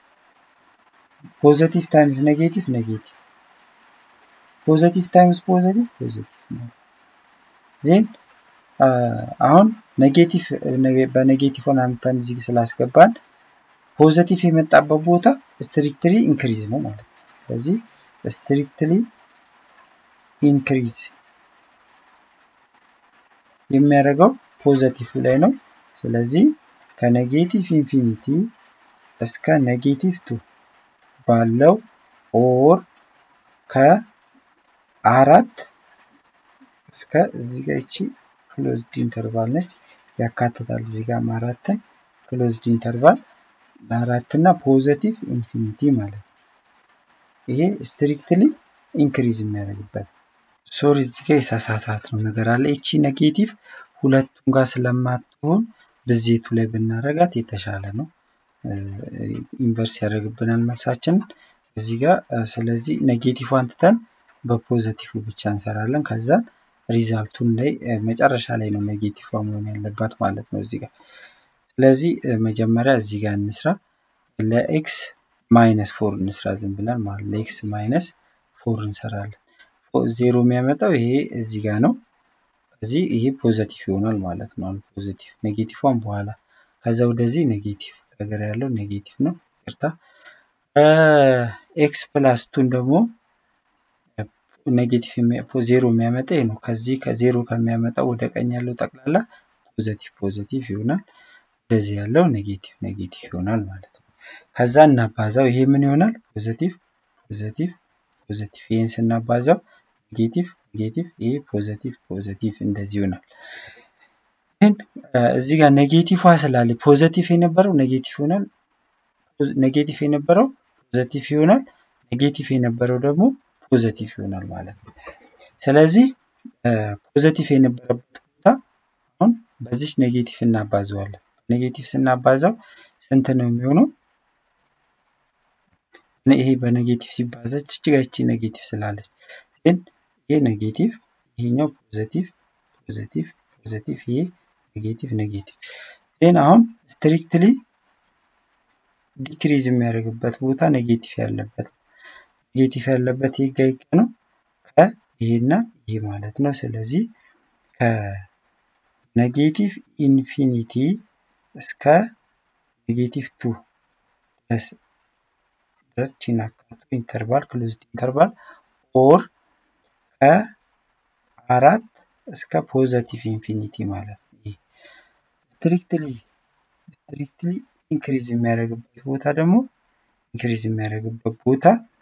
ፖዘቲቭ ታይምስ ኔጌቲቭ ኔጌቲቭ ፖዘቲቭ ታይምስ ፖዘቲቭ ፖዘቲቭ ነው። ዜን አሁን ኔጌቲቭ በኔጌቲቭ ሆን አምተን እዚህ ስላስገባን ፖዘቲቭ የመጣበት ቦታ ስትሪክትሊ ኢንክሪዝ ነው ማለት ነው። ስለዚህ ስትሪክትሊ ኢንክሪዝ የሚያደርገው ፖዘቲቭ ላይ ነው። ስለዚህ ከኔጌቲቭ ኢንፊኒቲ እስከ ኔጌቲቭ ቱ ባለው ኦር ከአራት እስከ እዚህ ጋር ይቺ ክሎዝድ ኢንተርቫል ነች ያካትታል። እዚህ ጋር አራትን ክሎዝድ ኢንተርቫል ለአራት እና ፖዘቲቭ ኢንፊኒቲ ማለት ነው። ይሄ ስትሪክትሊ ኢንክሪዝ የሚያደርግበት ሶሪ፣ እዚህ ጋር የሳሳታት ነው ነገር አለ። ይቺ ኔጌቲቭ ሁለቱም ጋር ስለማትሆን ብዜቱ ላይ ብናረጋት የተሻለ ነው። ኢንቨርስ ያደርግብናል መልሳችንን እዚህ ጋር። ስለዚህ ኔጌቲቭ አንትተን በፖዘቲቭ ብቻ እንሰራለን። ከዛ ሪዛልቱን ላይ መጨረሻ ላይ ነው ኔጌቲቭ መሆን ያለባት ማለት ነው እዚህ ጋር። ስለዚህ መጀመሪያ እዚህ ጋር እንስራ። ለኤክስ ማይነስ ፎር እንስራ ዝም ብለን ማለት ለኤክስ ማይነስ ፎር እንሰራለን። ዜሮ የሚያመጣው ይሄ እዚህ ጋር ነው። እዚህ ይሄ ፖዘቲቭ ይሆናል ማለት ነው። አሁን ፖዘቲቭ ኔጌቲቭን በኋላ ከዛ ወደዚህ ኔጌቲቭ ከግራ ያለው ኔጌቲቭ ነው። ይቅርታ ኤክስ ፕላስ ቱን ደግሞ ኔጌቲቭ ዜሮ የሚያመጣ ይሄ ነው። ከዚህ ከዜሮ ከሚያመጣው ወደ ቀኝ ያለው ጠቅላላ ፖዘቲቭ ፖዘቲቭ ይሆናል። ወደዚህ ያለው ኔጌቲቭ ኔጌቲቭ ይሆናል ማለት ነው። ከዛ እናባዛው ይሄ ምን ይሆናል? ፖዘቲቭ ፖዘቲቭ ፖዘቲቭ ይህን ስናባዛው ኔጌቲቭ ኔጌቲቭ ይሄ ፖዘቲቭ ፖዘቲቭ እንደዚህ ይሆናል። ግን እዚህ ጋር ኔጌቲቭ ስላለ ፖዘቲቭ የነበረው ኔጌቲቭ ይሆናል። ኔጌቲቭ የነበረው ፖዘቲቭ ይሆናል። ኔጌቲቭ የነበረው ደግሞ ፖዘቲቭ ይሆናል ማለት ነው። ስለዚህ ፖዘቲቭ የነበረበት ቦታ አሁን በዚች ኔጌቲቭ እናባዘዋለን። ኔጌቲቭ ስናባዛው ስንት ነው የሚሆነው? ይሄ በኔጌቲቭ ሲባዛ ችግች ኔጌቲቭ ስላለች ግን ይሄ ኔጌቲቭ ይሄኛው ፖዘቲቭ ፖዘቲቭ ፖዘቲቭ ይሄ ኔጌቲቭ ኔጌቲቭ ዜን አሁን ስትሪክትሊ ዲክሪዝ የሚያደርግበት ቦታ ኔጌቲቭ ያለበት ኔጌቲቭ ያለበት ይሄ ጋ ይቀ ነው ከይሄና ይሄ ማለት ነው። ስለዚህ ከኔጌቲቭ ኢንፊኒቲ እስከ ኔጌቲቭ ቱ ድረስ ድረስ ቺን አካቶ ኢንተርቫል ክሎዝድ ኢንተርቫል ኦር ከአራት እስከ ፖዘቲቭ ኢንፊኒቲ ማለት ነው። ስትሪክትሊ ስትሪክትሊ ኢንክሪዝ የሚያደርግበት ቦታ ደግሞ ኢንክሪዝ የሚያደርግበት ቦታ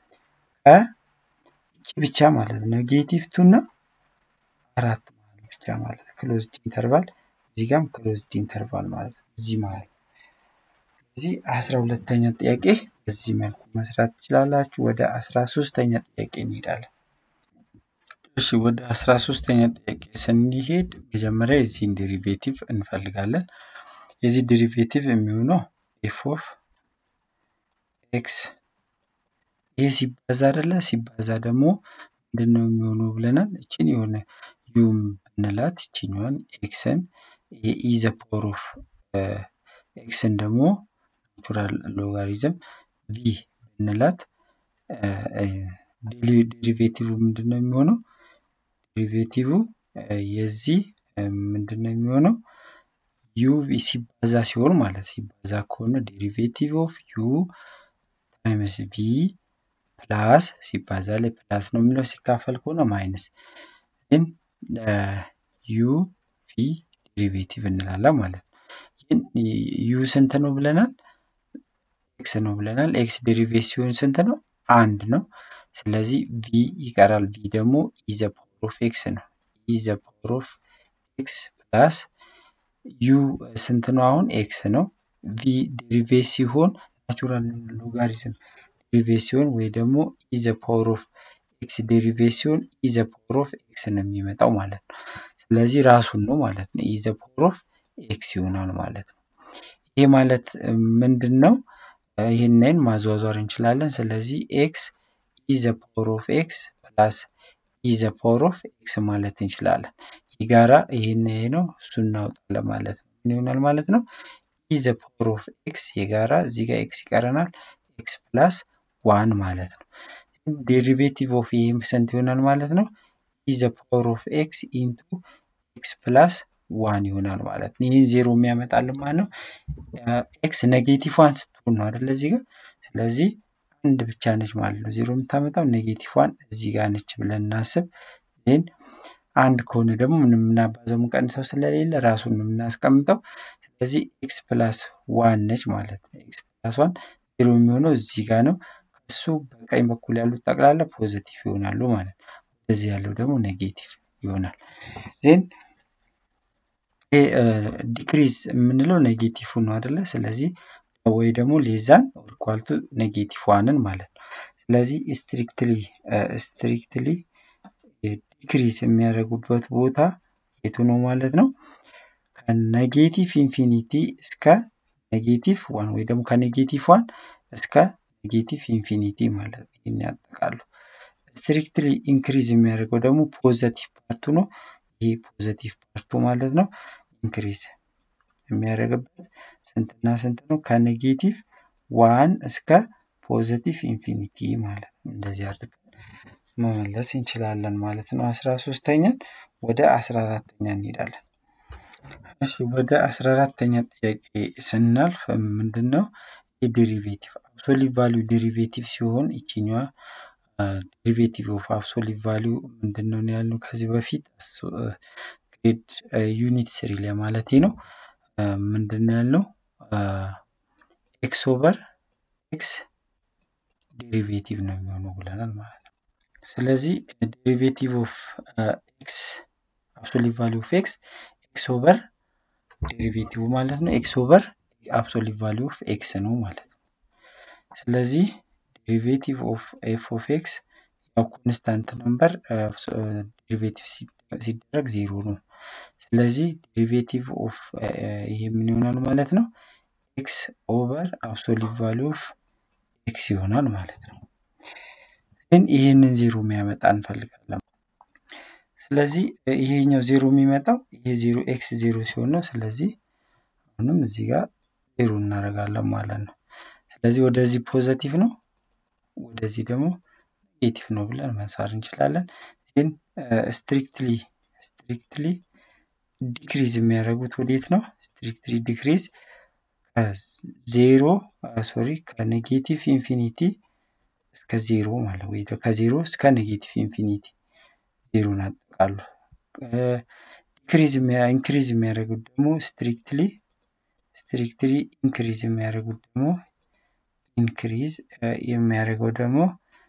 ከይቺ ብቻ ማለት ነው ኔጌቲቭ ቱ እና አራት ማለት ብቻ ማለት ክሎዝድ ኢንተርቫል እዚህ ጋም ክሎዝድ ኢንተርቫል ማለት ነው እዚህ ማለት ነው። ስለዚህ አስራ ሁለተኛ ጥያቄ በዚህ መልኩ መስራት ትችላላችሁ። ወደ አስራ ሶስተኛ ጥያቄ እንሄዳለን። እሺ ወደ አስራ ሶስተኛ ጥያቄ ስንሄድ መጀመሪያ የዚህን ዴሪቬቲቭ እንፈልጋለን። የዚህ ዴሪቬቲቭ የሚሆነው ኤፍ ኦፍ ኤክስ ይህ ሲባዛ አይደለ? ሲባዛ ደግሞ ምንድን ነው የሚሆነው ብለናል። እችን የሆነ ዩም ብንላት ይችኛዋን ኤክስን የኢ ዘ ፓወር ኦፍ ኤክስን ደግሞ ናቹራል ሎጋሪዝም ቪ ብንላት ዴሪቬቲቭ ምንድን ነው የሚሆነው? ዴሪቬቲቭ የዚህ ምንድን ነው የሚሆነው? ዩ ሲባዛ ሲሆን ማለት ሲባዛ ከሆነ ዴሪቬቲቭ ኦፍ ዩ ታይምስ ቪ ፕላስ ሲባዛ ላይ ፕላስ ነው የሚለው ሲካፈል ከሆነ ማይነስ ግን ዩ ቪ ዴሪቬቲቭ እንላለን ማለት ነው። ግን ዩ ስንት ነው ብለናል? ኤክስ ነው ብለናል። ኤክስ ዴሪቬት ሲሆን ስንት ነው? አንድ ነው። ስለዚህ ቪ ይቀራል። ቪ ደግሞ ኢዘ ፓወር ኦፍ ኤክስ ነው። ኢዘ ፓወር ኦፍ ኤክስ ፕላስ ዩ ስንት ነው? አሁን ኤክስ ነው። ቪ ዴሪቬት ሲሆን ናቹራል ሎጋሪዝም ዴሪቬት ሲሆን ወይ ደግሞ ኢዘ ፓወር ኦፍ ኤክስ ዴሪቬት ሲሆን ኢዘ ፓወር ኦፍ ኤክስ ነው የሚመጣው ማለት ነው። ስለዚህ ራሱን ነው ማለት ነው። ኢዘ ፓወር ኦፍ ኤክስ ይሆናል ማለት ነው። ይህ ማለት ምንድን ነው? ይህንን ማዟዟር እንችላለን። ስለዚህ ኤክስ ኢዘ ፓወር ኦፍ ኤክስ ፕላስ ኢዘ ፓወር ኦፍ ኤክስ ማለት እንችላለን። የጋራ ይህን ይሄ ነው እሱ እናውጣለን ማለት ነው። ምን ይሆናል ማለት ነው? ኢዘ ፓወር ኦፍ ኤክስ የጋራ እዚህ ጋር ኤክስ ይቀረናል። ኤክስ ፕላስ ዋን ማለት ነው። ዴሪቬቲቭ ኦፍ ይህም ስንት ይሆናል ማለት ነው? ኢዘ ፓወር ኦፍ ኤክስ ኢንቱ ኤክስ ፕላስ ዋን ይሆናል ማለት ነው። ይህን ዜሮ የሚያመጣልን ማለት ነው። ኤክስ ኔጌቲቭ ዋን ስትሆን ነው አይደለ? እዚህ ጋር ስለዚህ አንድ ብቻ ነች ማለት ነው። ዜሮ የምታመጣው ኔጌቲቭ ዋን እዚህ ጋር ነች ብለን እናስብ። ዜን አንድ ከሆነ ደግሞ ምንም የምናባዘው የምንቀንሰው ስለሌለ ራሱን ነው የምናስቀምጠው። ስለዚህ ኤክስ ፕላስ ዋን ነች ማለት ነው። ኤክስ ፕላስ ዋን ዜሮ የሚሆነው እዚህ ጋር ነው። ከሱ በቀኝ በኩል ያሉት ጠቅላላ ፖዘቲቭ ይሆናሉ ማለት ነው። ወደዚህ ያለው ደግሞ ኔጌቲቭ ይሆናል። ዜን ዲክሪዝ የምንለው ኔጌቲቭ ነው አይደለ? ስለዚህ ወይ ደግሞ ሌዛን ኦርኳልቱ ኔጌቲቭ ዋንን ማለት ነው። ስለዚህ ስትሪክትሊ ስትሪክትሊ ዲክሪዝ የሚያደርጉበት ቦታ የቱ ነው ማለት ነው? ከኔጌቲቭ ኢንፊኒቲ እስከ ኔጌቲቭ ዋን ወይ ደግሞ ከኔጌቲቭ ዋን እስከ ኔጌቲቭ ኢንፊኒቲ ማለት ነው። ይህን ያጠቃሉ። ስትሪክትሊ ኢንክሪዝ የሚያደርገው ደግሞ ፖዘቲቭ ፓርቱ ነው። ይህ ፖዘቲቭ ፓርቱ ማለት ነው። ኢንክሪዝ የሚያደርግበት ስንትና ስንት ነው? ከኔጌቲቭ ዋን እስከ ፖዘቲቭ ኢንፊኒቲ ማለት ነው። እንደዚህ አድርገን መመለስ እንችላለን ማለት ነው። አስራ ሶስተኛን ወደ አስራ አራተኛ እንሄዳለን። እሺ ወደ አስራ አራተኛ ጥያቄ ስናልፍ ምንድን ነው የዴሪቬቲቭ አብሶሊት ቫሊዩ ዴሪቬቲቭ ሲሆን ይችኛዋ ዴሪቬቲቭ ኦፍ አብሶሊት ቫሊዩ ምንድን ነው ያልነው ከዚህ በፊት ግሬድ ዩኒት ስሪ ላይ ማለት ነው። ምንድን ነው ያልነው ኤክስ ኦቨር ኤክስ ዴሪቬቲቭ ነው የሚሆነው ብለናል ማለት ነው። ስለዚህ ዴሪቬቲቭ ኦፍ ኤክስ አብሶሊት ቫሊዩ ኦፍ ኤክስ ኤክስ ኦቨር ዴሪቬቲቭ ማለት ነው። ኤክስ ኦቨር አብሶሊት ቫሊዩ ኦፍ ኤክስ ነው ማለት ነው። ስለዚህ ዴሪቬቲቭ ኦፍ ኤፍ ኦፍ ኤክስ ያው ኮንስታንት ነምበር ዴሪቬቲቭ ሲደረግ ዜሮ ነው። ስለዚህ ዴሪቬቲቭ ኦፍ ይሄ ምን ይሆናል ማለት ነው? ኤክስ ኦቨር አብሶሊት ቫሊዩ ኦፍ ኤክስ ይሆናል ማለት ነው። ግን ይህንን ዜሮ የሚያመጣ እንፈልጋለን። ስለዚህ ይሄኛው ዜሮ የሚመጣው ይሄ ዜሮ ኤክስ ዜሮ ሲሆን ነው። ስለዚህ አሁንም እዚህ ጋር ዜሮ እናደርጋለን ማለት ነው። ስለዚህ ወደዚህ ፖዘቲቭ ነው፣ ወደዚህ ደግሞ ኔጌቲቭ ነው ብለን መሳር እንችላለን። ግን ስትሪክትሊ ስትሪክትሊ ዲክሪዝ የሚያደርጉት ወዴት ነው? ስትሪክትሊ ዲክሪዝ ከዜሮ ሶሪ ከኔጌቲቭ ኢንፊኒቲ እስከ ዜሮ ማለት ወይ ከዜሮ እስከ ኔጌቲቭ ኢንፊኒቲ ዜሮን አጠቃሉ። ኢንክሪዝ ኢንክሪዝ የሚያደርጉት ደግሞ ስትሪክትሊ ስትሪክትሊ ኢንክሪዝ የሚያደርጉት ደግሞ ኢንክሪዝ የሚያደርገው ደግሞ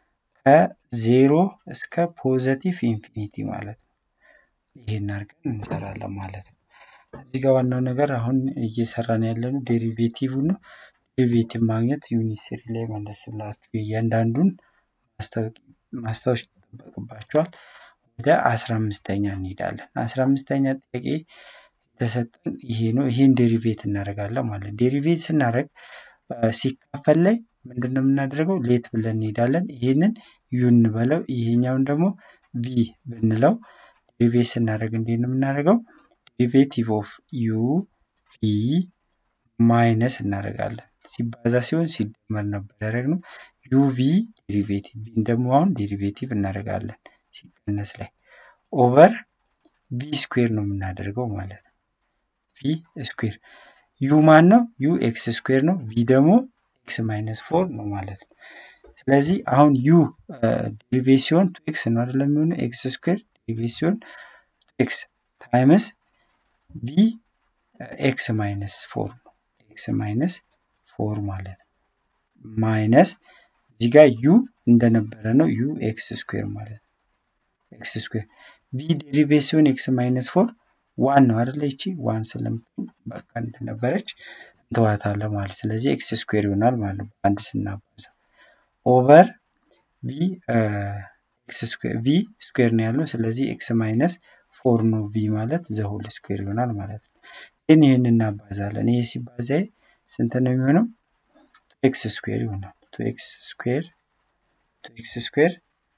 ከዜሮ እስከ ፖዘቲቭ ኢንፊኒቲ ማለት ነው። ይሄን አድርገን እንሰራለን ማለት ነው። እዚህ ጋር ዋናው ነገር አሁን እየሰራን ያለነው ዴሪቬቲቭ ነው። ዴሪቬቲቭ ማግኘት ዩኒት ላይ መለስ ብላችሁ እያንዳንዱን ማስታወስ ይጠበቅባቸዋል። ወደ አስራ አምስተኛ እንሄዳለን። አስራ አምስተኛ ጥያቄ የተሰጠን ይሄ ነው። ይሄን ዴሪቬት እናደርጋለን ማለት ዴሪቬት ስናደርግ ሲካፈል ላይ ምንድን ነው የምናደርገው? ሌት ብለን እንሄዳለን። ይህንን ዩ እንበለው፣ ይሄኛውን ደግሞ ቪ ብንለው ዴሪቬት ስናደርግ እንዴት ነው የምናደርገው? ዴሪቬቲቭ ኦፍ ዩ ቪ ማይነስ እናደርጋለን። ሲባዛ ሲሆን ሲደመር ነበር ያደረግነው። ዩ ቪ ዴሪቬቲቭ ቪን ደግሞ አሁን ዴሪቬቲቭ እናደርጋለን ሲቀነስ ላይ ኦቨር ቪ ስኩዌር ነው የምናደርገው ማለት ነው። ቪ ስኩዌር ዩ ማን ነው? ዩ ኤክስ ስኩዌር ነው። ቪ ደግሞ ኤክስ ማይነስ ፎር ነው ማለት ነው። ስለዚህ አሁን ዩ ዴሪቬት ሲሆን ቱ ኤክስ ነው አይደለም የሚሆነው ኤክስ ስኩዌር ዴሪቬት ሲሆን ኤክስ ታይምስ ቪ ኤክስ ማይነስ ፎር ነው። ኤክስ ማይነስ ፎር ማለት ነው። ማይነስ እዚህ ጋር ዩ እንደነበረ ነው ዩ ኤክስ ስኩዌር ማለት ነው። ኤክስ ስኩዌር ቪ ዴሪቬት ሲሆን ኤክስ ማይነስ ፎር ዋን ነው አይደለ? ይቺ ዋን ስለምትሆን በቃ እንደነበረች እንተዋታለን ማለት ስለዚህ ኤክስ ስኩዌር ይሆናል ማለት ነው። አንድ ስናባዛ ኦቨር ቪ ኤክስ ስኩዌር ቪ ስኩዌር ነው ያለው። ስለዚህ ኤክስ ማይነስ ፎር ነው ቪ ማለት ዘሆል ስኩዌር ይሆናል ማለት ነው። ግን ይህን እናባዛለን። ይሄ ሲባዛ ስንት ነው የሚሆነው? ኤክስ ስኩዌር ይሆናል። ቱ ኤክስ ስኩዌር ቱ ኤክስ ስኩዌር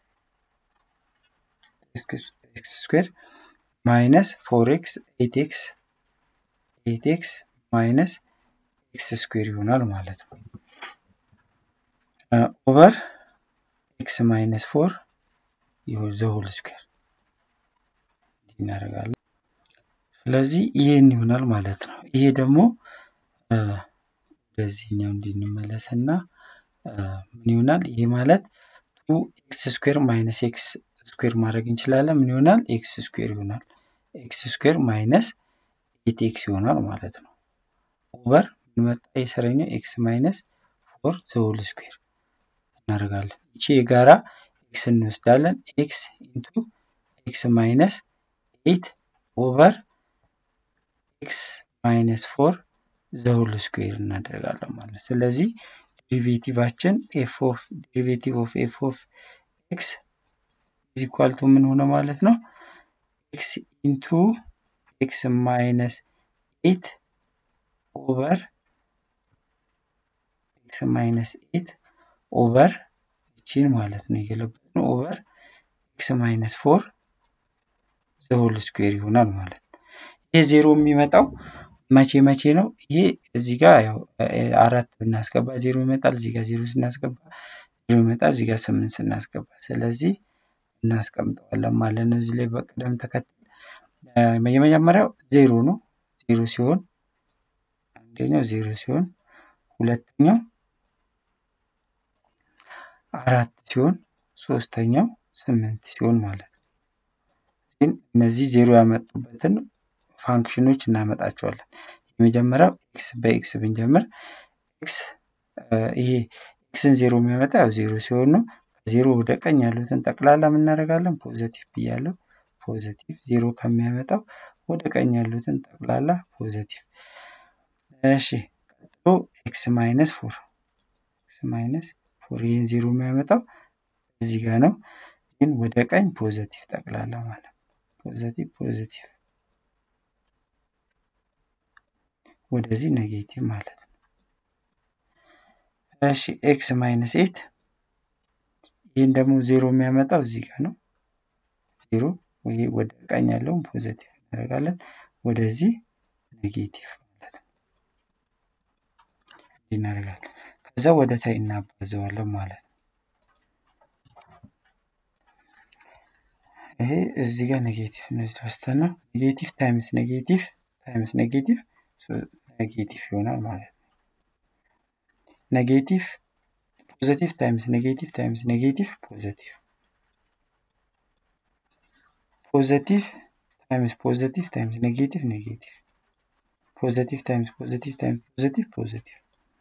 ኤክስ ስኩዌር ማይነስ ፎር ኤክስ ኤት ኤክስ ኤት ኤክስ ማይነስ ኤክስ ስኩዌር ይሆናል ማለት ነው። ኦቨር ኤክስ ማይነስ ፎር ዘሆል ስኩዌር እናደርጋለን። ስለዚህ ይሄን ይሆናል ማለት ነው። ይሄ ደግሞ ወደዚህኛው እንድንመለስና ምን ይሆናል? ይሄ ማለት ቱ ኤክስ ስኩዌር ማይነስ ኤክስ ስኩዌር ማድረግ እንችላለን። ምን ይሆናል? ኤክስ ስኩዌር ይሆናል። ኤክስ ስኩዌር ማይነስ ኤት ኤክስ ይሆናል ማለት ነው። ኦቨር ምን መጣ? የሰረኛው ኤክስ ማይነስ ፎር ዘሆል ስኩዌር እናደርጋለን። ይቺ የጋራ ኤክስ እንወስዳለን። ኤክስ ኢንቱ ኤክስ ማይነስ ኤት ኦቨር ኤክስ ማይነስ ፎር ዘሆል ስኩዌር እናደርጋለን ማለት ስለዚህ ዴሪቬቲቫችን ኤፍ ኦፍ ዴሪቬቲቭ ኦፍ ኤፍ ኦፍ ኤክስ ኢዝ ኢኳል ቱ ምን ሆነ ማለት ነው? ኤክስ ኢንቱ ኤክስ ማይነስ ኤት ኦቨር ኤክስ ማይነስ ኤት ኦቨር ይቺን ማለት ነው የገለበጥነው ኦቨር ኤክስ ማይነስ ፎር ዘሆል ስኩዌር ይሆናል ማለት ነው። ይህ ዜሮ የሚመጣው መቼ መቼ ነው? ይሄ እዚህ ጋር ያው አራት ብናስገባ ዜሮ ይመጣል። እዚህ ጋር ዜሮ ስናስገባ ዜሮ ይመጣል። እዚህ ጋር ስምንት ስናስገባ ስለዚህ እናስቀምጠዋለን ማለት ነው። እዚህ ላይ በቅደም ተከተል የመጀመሪያው ዜሮ ነው። ዜሮ ሲሆን አንደኛው ዜሮ ሲሆን ሁለተኛው አራት ሲሆን ሶስተኛው ስምንት ሲሆን ማለት ነው። ግን እነዚህ ዜሮ ያመጡበትን ፋንክሽኖች እናመጣቸዋለን። የመጀመሪያው ኤክስ በኤክስ ብንጀምር ኤክስ ይሄ ኤክስን ዜሮ የሚያመጣ ያው ዜሮ ሲሆን ነው። ከዜሮ ወደ ቀኝ ያሉትን ጠቅላላ የምናደርጋለን ፖዘቲቭ ብያለው። ፖዘቲቭ ዜሮ ከሚያመጣው ወደ ቀኝ ያሉትን ጠቅላላ ፖዘቲቭ። እሺ ቀጥሎ ኤክስ ማይነስ ፎር ኤክስ ማይነስ ፎር ይህን ዜሮ የሚያመጣው እዚህ ጋር ነው። ግን ወደ ቀኝ ፖዘቲቭ ጠቅላላ ማለት ፖዘቲቭ ፖዘቲቭ ወደዚህ ኔጌቲቭ ማለት ነው። እሺ ኤክስ ማይነስ ኤት ይህን ደግሞ ዜሮ የሚያመጣው እዚህ ጋር ነው። ዜሮ ይሄ ወደ ቀኝ ያለውን ፖዘቲቭ እናደርጋለን፣ ወደዚህ ኔጌቲቭ ማለት ነው። እንዲህ እናደርጋለን። ከዛ ወደ ታይ እናባዘዋለን ማለት ነው። ይሄ እዚህ ጋር ኔጌቲቭ እነዚህ ወስተና ኔጌቲቭ ታይምስ ኔጌቲቭ ታይምስ ኔጌቲቭ ኔጌቲቭ ይሆናል ማለት ነው። ኔጌቲቭ ፖዘቲቭ ታይምስ ኔጌቲቭ ታይምስ ኔጌቲቭ ፖዘቲቭ ፖዘቲቭ ታይምስ ፖዘቲቭ ታይምስ ኔጌቲቭ ኔጌቲቭ ፖዘቲቭ ታይምስ ፖዘቲቭ ታይምስ ፖዘቲቭ ፖዘቲቭ።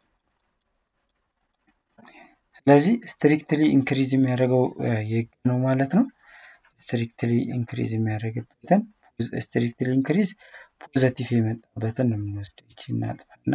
ስለዚህ ስትሪክትሊ ኢንክሪዝ የሚያደርገው የግ ነው ማለት ነው። ስትሪክትሊ ኢንክሪዝ የሚያደርግበትን ስትሪክትሊ ኢንክሪዝ ፖዘቲቭ የመጣበትን ነው የምንወስደው። ይቺ እናጥፋና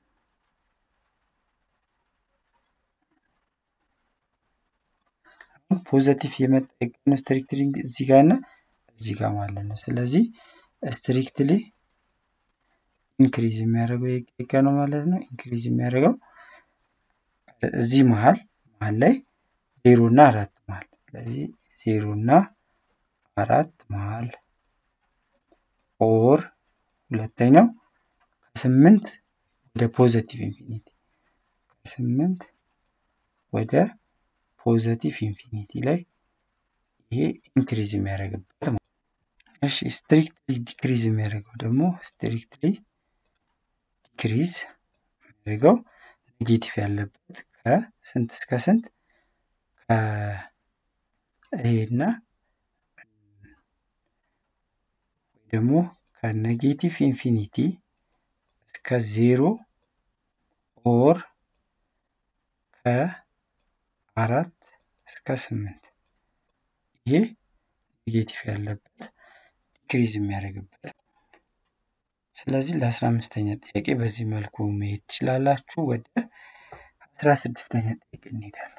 ፖዘቲቭ የመጣ የቀኑ ስትሪክትሊ እዚህ ጋር እና እዚህ ጋር ማለት ነው። ስለዚህ ስትሪክትሊ ኢንክሪዝ የሚያደርገው የቀ ነው ማለት ነው። ኢንክሪዝ የሚያደርገው እዚህ መሀል መሀል ላይ ዜሮ እና አራት መሀል ስለዚህ ዜሮ እና አራት መሀል ኦር ሁለተኛው ከስምንት ወደ ፖዘቲቭ ኢንፊኒቲ ከስምንት ወደ ፖዘቲቭ ኢንፊኒቲ ላይ ይሄ ኢንክሪዝ የሚያደርግበት ማለት እሺ ስትሪክትሊ ዲክሪዝ የሚያደርገው ደግሞ ስትሪክትሊ ዲክሪዝ የሚያደርገው ኔጌቲቭ ያለበት ከስንት እስከ ስንት ይሄና ደግሞ ከኔጌቲቭ ኢንፊኒቲ እስከ ዜሮ ኦር ከአራት እስከ ስምንት ይሄ ኔጌቲቭ ያለበት ዲክሪዝ የሚያደርግበት ስለዚህ ለአስራ አምስተኛ ጥያቄ በዚህ መልኩ መሄድ ትችላላችሁ። ወደ አስራ ስድስተኛ ጥያቄ እንሄዳለን።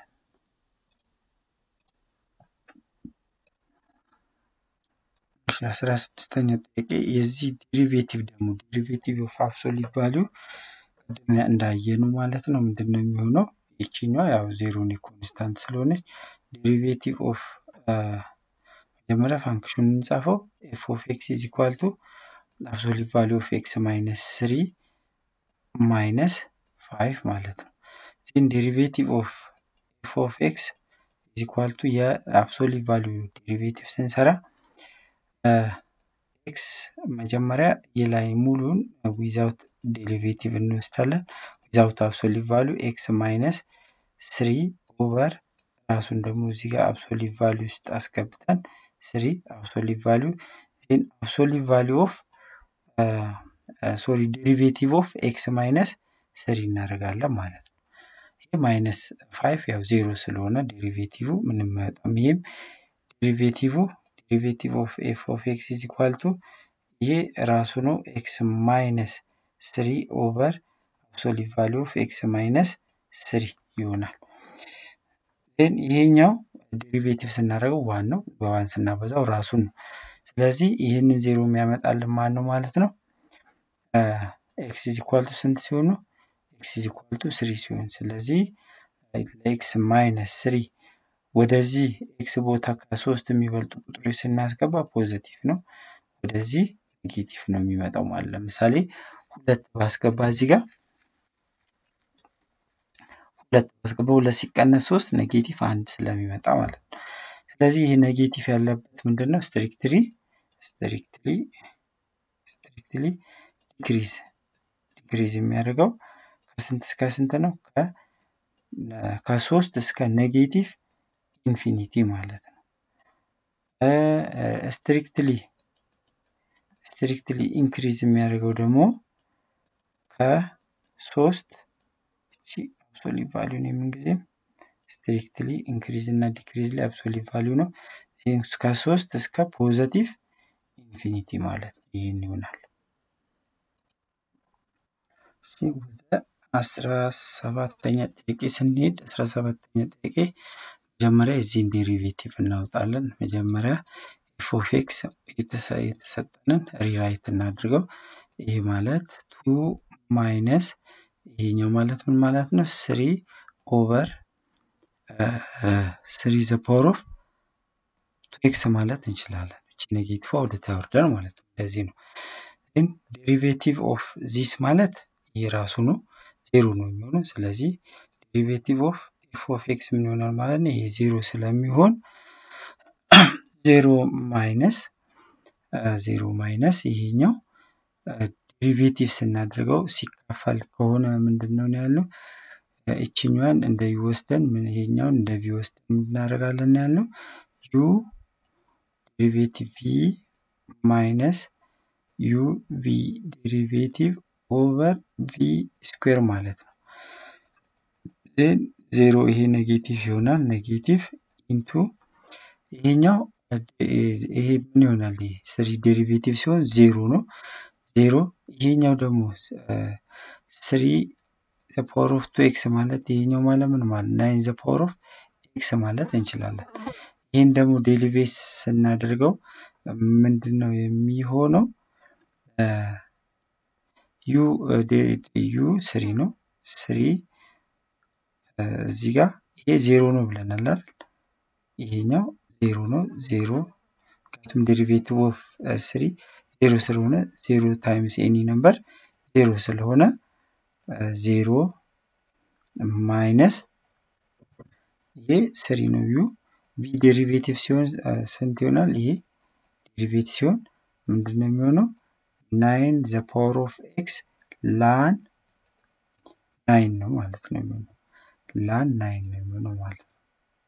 አስራ ስድስተኛ ጥያቄ የዚህ ዴሪቬቲቭ ደግሞ ዴሪቬቲቭ ኦፍ አብሶሊት ቫሊዩ ቅድም እንዳየኑ ማለት ነው ምንድን ነው የሚሆነው? ይችኛዋ ያው ዜሮን ኮንስታንት ስለሆነች ዴሪቬቲቭ ኦፍ መጀመሪያ ፋንክሽኑን እንጻፈው ኤፍ ኦፍ ኤክስ ኢዝ ኢኳል ቱ አብሶሊት ቫሊዩ ኦፍ ኤክስ ማይነስ ስሪ ማይነስ ፋይቭ ማለት ነው። ዜን ዴሪቬቲቭ ኦፍ ኤፍ ኦፍ ኤክስ ኢዝ ኢኳል ቱ የአብሶሊት ቫሊዩ ዴሪቬቲቭ ስንሰራ ኤክስ መጀመሪያ የላይ ሙሉን ዊዛውት ዴሪቬቲቭ እንወስዳለን። ዊዛውት አብሶሊት ቫሊዩ ኤክስ ማይነስ ስሪ ኦቨር ራሱን ደግሞ እዚህ ጋር አብሶሊት ቫሊዩ ውስጥ አስገብተን ስሪ አብሶሊት ቫሊዩ ዜን አብሶሊት ቫሊዩ ኦፍ ሶሪ ዴሪቬቲቭ ኦፍ ኤክስ ማይነስ ስሪ እናደርጋለን ማለት ነው። ይህ ማይነስ ፋይቭ ያው ዜሮ ስለሆነ ዴሪቬቲቭ ምንም አይወጣም። ይህም ዴሪቬቲቭ ዴሪቬቲቭ ኦፍ ኤፍ ኦፍ ኤክስ ኢዝ ኢኳል ቱ ይሄ ራሱ ነው ኤክስ ማይነስ ስሪ ኦቨር አብሶሊት ቫሊዩ ኦፍ ኤክስ ማይነስ ስሪ ይሆናል። ዜን ይሄኛው ዴሪቬቲቭ ስናደርገው ዋን ነው። በዋን ስናበዛው ራሱን ነው። ስለዚህ ይህንን ዜሮ የሚያመጣልን ማን ነው ማለት ነው? ኤክስ ኢዝ ኢኳል ቱ ስንት ሲሆን ነው? ኤክስ ኢዝ ኢኳል ቱ ስሪ ሲሆን ስለዚህ ለኤክስ ማይነስ ስሪ ወደዚህ ኤክስ ቦታ ከሶስት የሚበልጡ ቁጥሮች ስናስገባ ፖዘቲቭ ነው። ወደዚህ ኔጌቲቭ ነው የሚመጣው ማለት ለምሳሌ ሁለት ባስገባ እዚህ ጋር ሁለት ባስገባ ሁለት ሲቀነስ ሶስት ኔጌቲቭ አንድ ስለሚመጣ ማለት ነው። ስለዚህ ይህ ኔጌቲቭ ያለበት ምንድን ነው? ስትሪክትሊ ስትሪክትሊ ስትሪክትሊ ዲክሪዝ ዲክሪዝ የሚያደርገው ከስንት እስከ ስንት ነው? ከሶስት እስከ ኔጌቲቭ ኢንፊኒቲ ማለት ነው። ስትሪክትሊ ስትሪክትሊ ኢንክሪዝ የሚያደርገው ደግሞ ከሶስት አብሶሊት ቫሊዩ ነው የምንጊዜም ስትሪክትሊ ኢንክሪዝ እና ዲክሪዝ ላይ አብሶሊት ቫሊዩ ነው። ከሶስት እስከ ፖዘቲቭ ኢንፊኒቲ ማለት ይህን ይሆናል። ወደ አስራ ሰባተኛ ጥያቄ ስንሄድ አስራ ሰባተኛ ጥያቄ መጀመሪያ የዚህን ዴሪቬቲቭ እናወጣለን። መጀመሪያ ኤፍ ኦፍ ኤክስ የተሰጠንን ሪራይት እናድርገው። ይህ ማለት ቱ ማይነስ ይሄኛው ማለት ምን ማለት ነው? ስሪ ኦቨር ስሪ ዘ ፓወር ኦፍ ቱ ኤክስ ማለት እንችላለን። እቺ ኔጌቲቭ ወደ ታወርደን ማለት ነው። እንደዚህ ነው። ግን ዴሪቬቲቭ ኦፍ ዚስ ማለት ይህ ራሱ ነው ዜሮ ነው የሚሆነው። ስለዚህ ዴሪቬቲቭ ኦፍ ኤፍ ኦፍ ኤክስ ምን ይሆናል ማለት ነው? ይሄ ዜሮ ስለሚሆን ዜሮ ማይነስ ዜሮ ማይነስ ይሄኛው ዴሪቬቲቭ ስናደርገው ሲካፈል ከሆነ ምንድን ነው ያልነው? እችኛዋን እንደ ዩ ወስደን ይሄኛውን እንደ ቪ ወስደን እናደርጋለን ያልነው ዩ ዴሪቬቲቭ ቪ ማይነስ ዩ ቪ ዴሪቬቲቭ ኦቨር ቪ ስኩዌር ማለት ነው። ዜን ዜሮ ይሄ ኔጌቲቭ ይሆናል። ኔጌቲቭ ኢንቱ ይሄኛው ይሄ ምን ይሆናል? ይሄ ስሪ ዴሪቬቲቭ ሲሆን ዜሮ ነው። ዜሮ ይሄኛው ደግሞ ስሪ ዘ ፓወር ኦፍ ቱ ኤክስ ማለት ይሄኛው ማለት ምን ማለት ናይን ዘ ፓወር ኦፍ ኤክስ ማለት እንችላለን። ይህን ደግሞ ዴሊቬት ስናደርገው ምንድን ነው የሚሆነው? ዩ ዩ ስሪ ነው ስሪ እዚህ ጋር ይሄ ዜሮ ነው ብለናል አይደል? ይሄኛው ዜሮ ነው ዜሮ ምክንያቱም ዴሪቬቲቭ ኦፍ ስሪ ዜሮ ስለሆነ ዜሮ ታይምስ ኤኒ ነምበር ዜሮ ስለሆነ ዜሮ ማይነስ ይሄ ስሪ ነው ዩ ቢ ዴሪቬቲቭ ሲሆን ስንት ይሆናል? ይሄ ዴሪቬቲቭ ሲሆን ምንድን ነው የሚሆነው? ናይን ዘ ፓወር ኦፍ ኤክስ ላን ናይን ነው ማለት ነው የሚሆነው ላን ናይን ነው የሚሆነው ማለት ነው።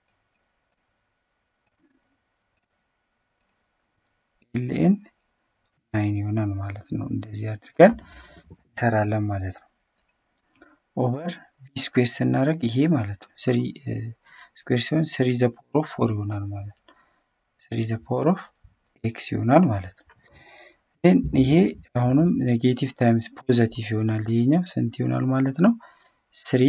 ኤልኤን ናይን ይሆናል ማለት ነው። እንደዚህ አድርገን እንሰራለን ማለት ነው። ኦቨር ቢ ስኩዌር ስናደርግ ይሄ ማለት ነው ስሪ ስኩዌር ሲሆን ስሪ ዘ ፓወር ኦፍ ፎር ይሆናል ማለት ነው። ስሪ ዘ ፓወር ኦፍ ኤክስ ይሆናል ማለት ነው። ግን ይሄ አሁንም ኔጌቲቭ ታይምስ ፖዘቲቭ ይሆናል። ይሄኛው ስንት ይሆናል ማለት ነው? ስሪ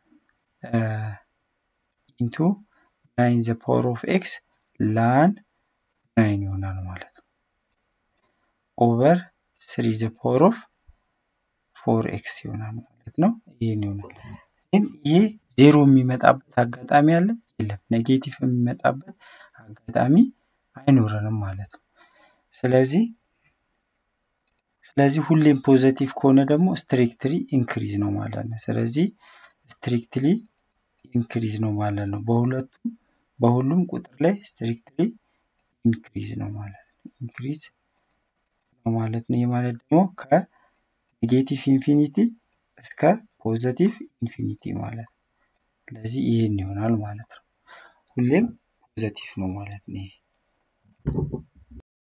ኢንቱ ናይን ዘ ፓወር ኦፍ ኤክስ ላን ናይን ይሆናል ማለት ነው። ኦቨር ስሪ ዘ ፓወር ኦፍ ፎር ኤክስ ይሆናል ማለት ነው። ይህን ይሆናል። ግን ይህ ዜሮ የሚመጣበት አጋጣሚ አለ የለም። ኔጌቲቭ የሚመጣበት አጋጣሚ አይኖረንም ማለት ነው። ስለዚህ ስለዚህ ሁሌም ፖዘቲቭ ከሆነ ደግሞ ስትሪክትሊ ኢንክሪዝ ነው ማለት ነው። ስለዚህ ስትሪክትሊ ኢንክሪዝ ነው ማለት ነው። በሁለቱም በሁሉም ቁጥር ላይ ስትሪክትሊ ኢንክሪዝ ነው ማለት ነው። ኢንክሪዝ ነው ማለት ነው። ይህ ማለት ደግሞ ከኔጌቲቭ ኢንፊኒቲ እስከ ፖዘቲቭ ኢንፊኒቲ ማለት ነው። ስለዚህ ይህን ይሆናል ማለት ነው። ሁሌም ፖዘቲቭ ነው ማለት ነው። ይሄ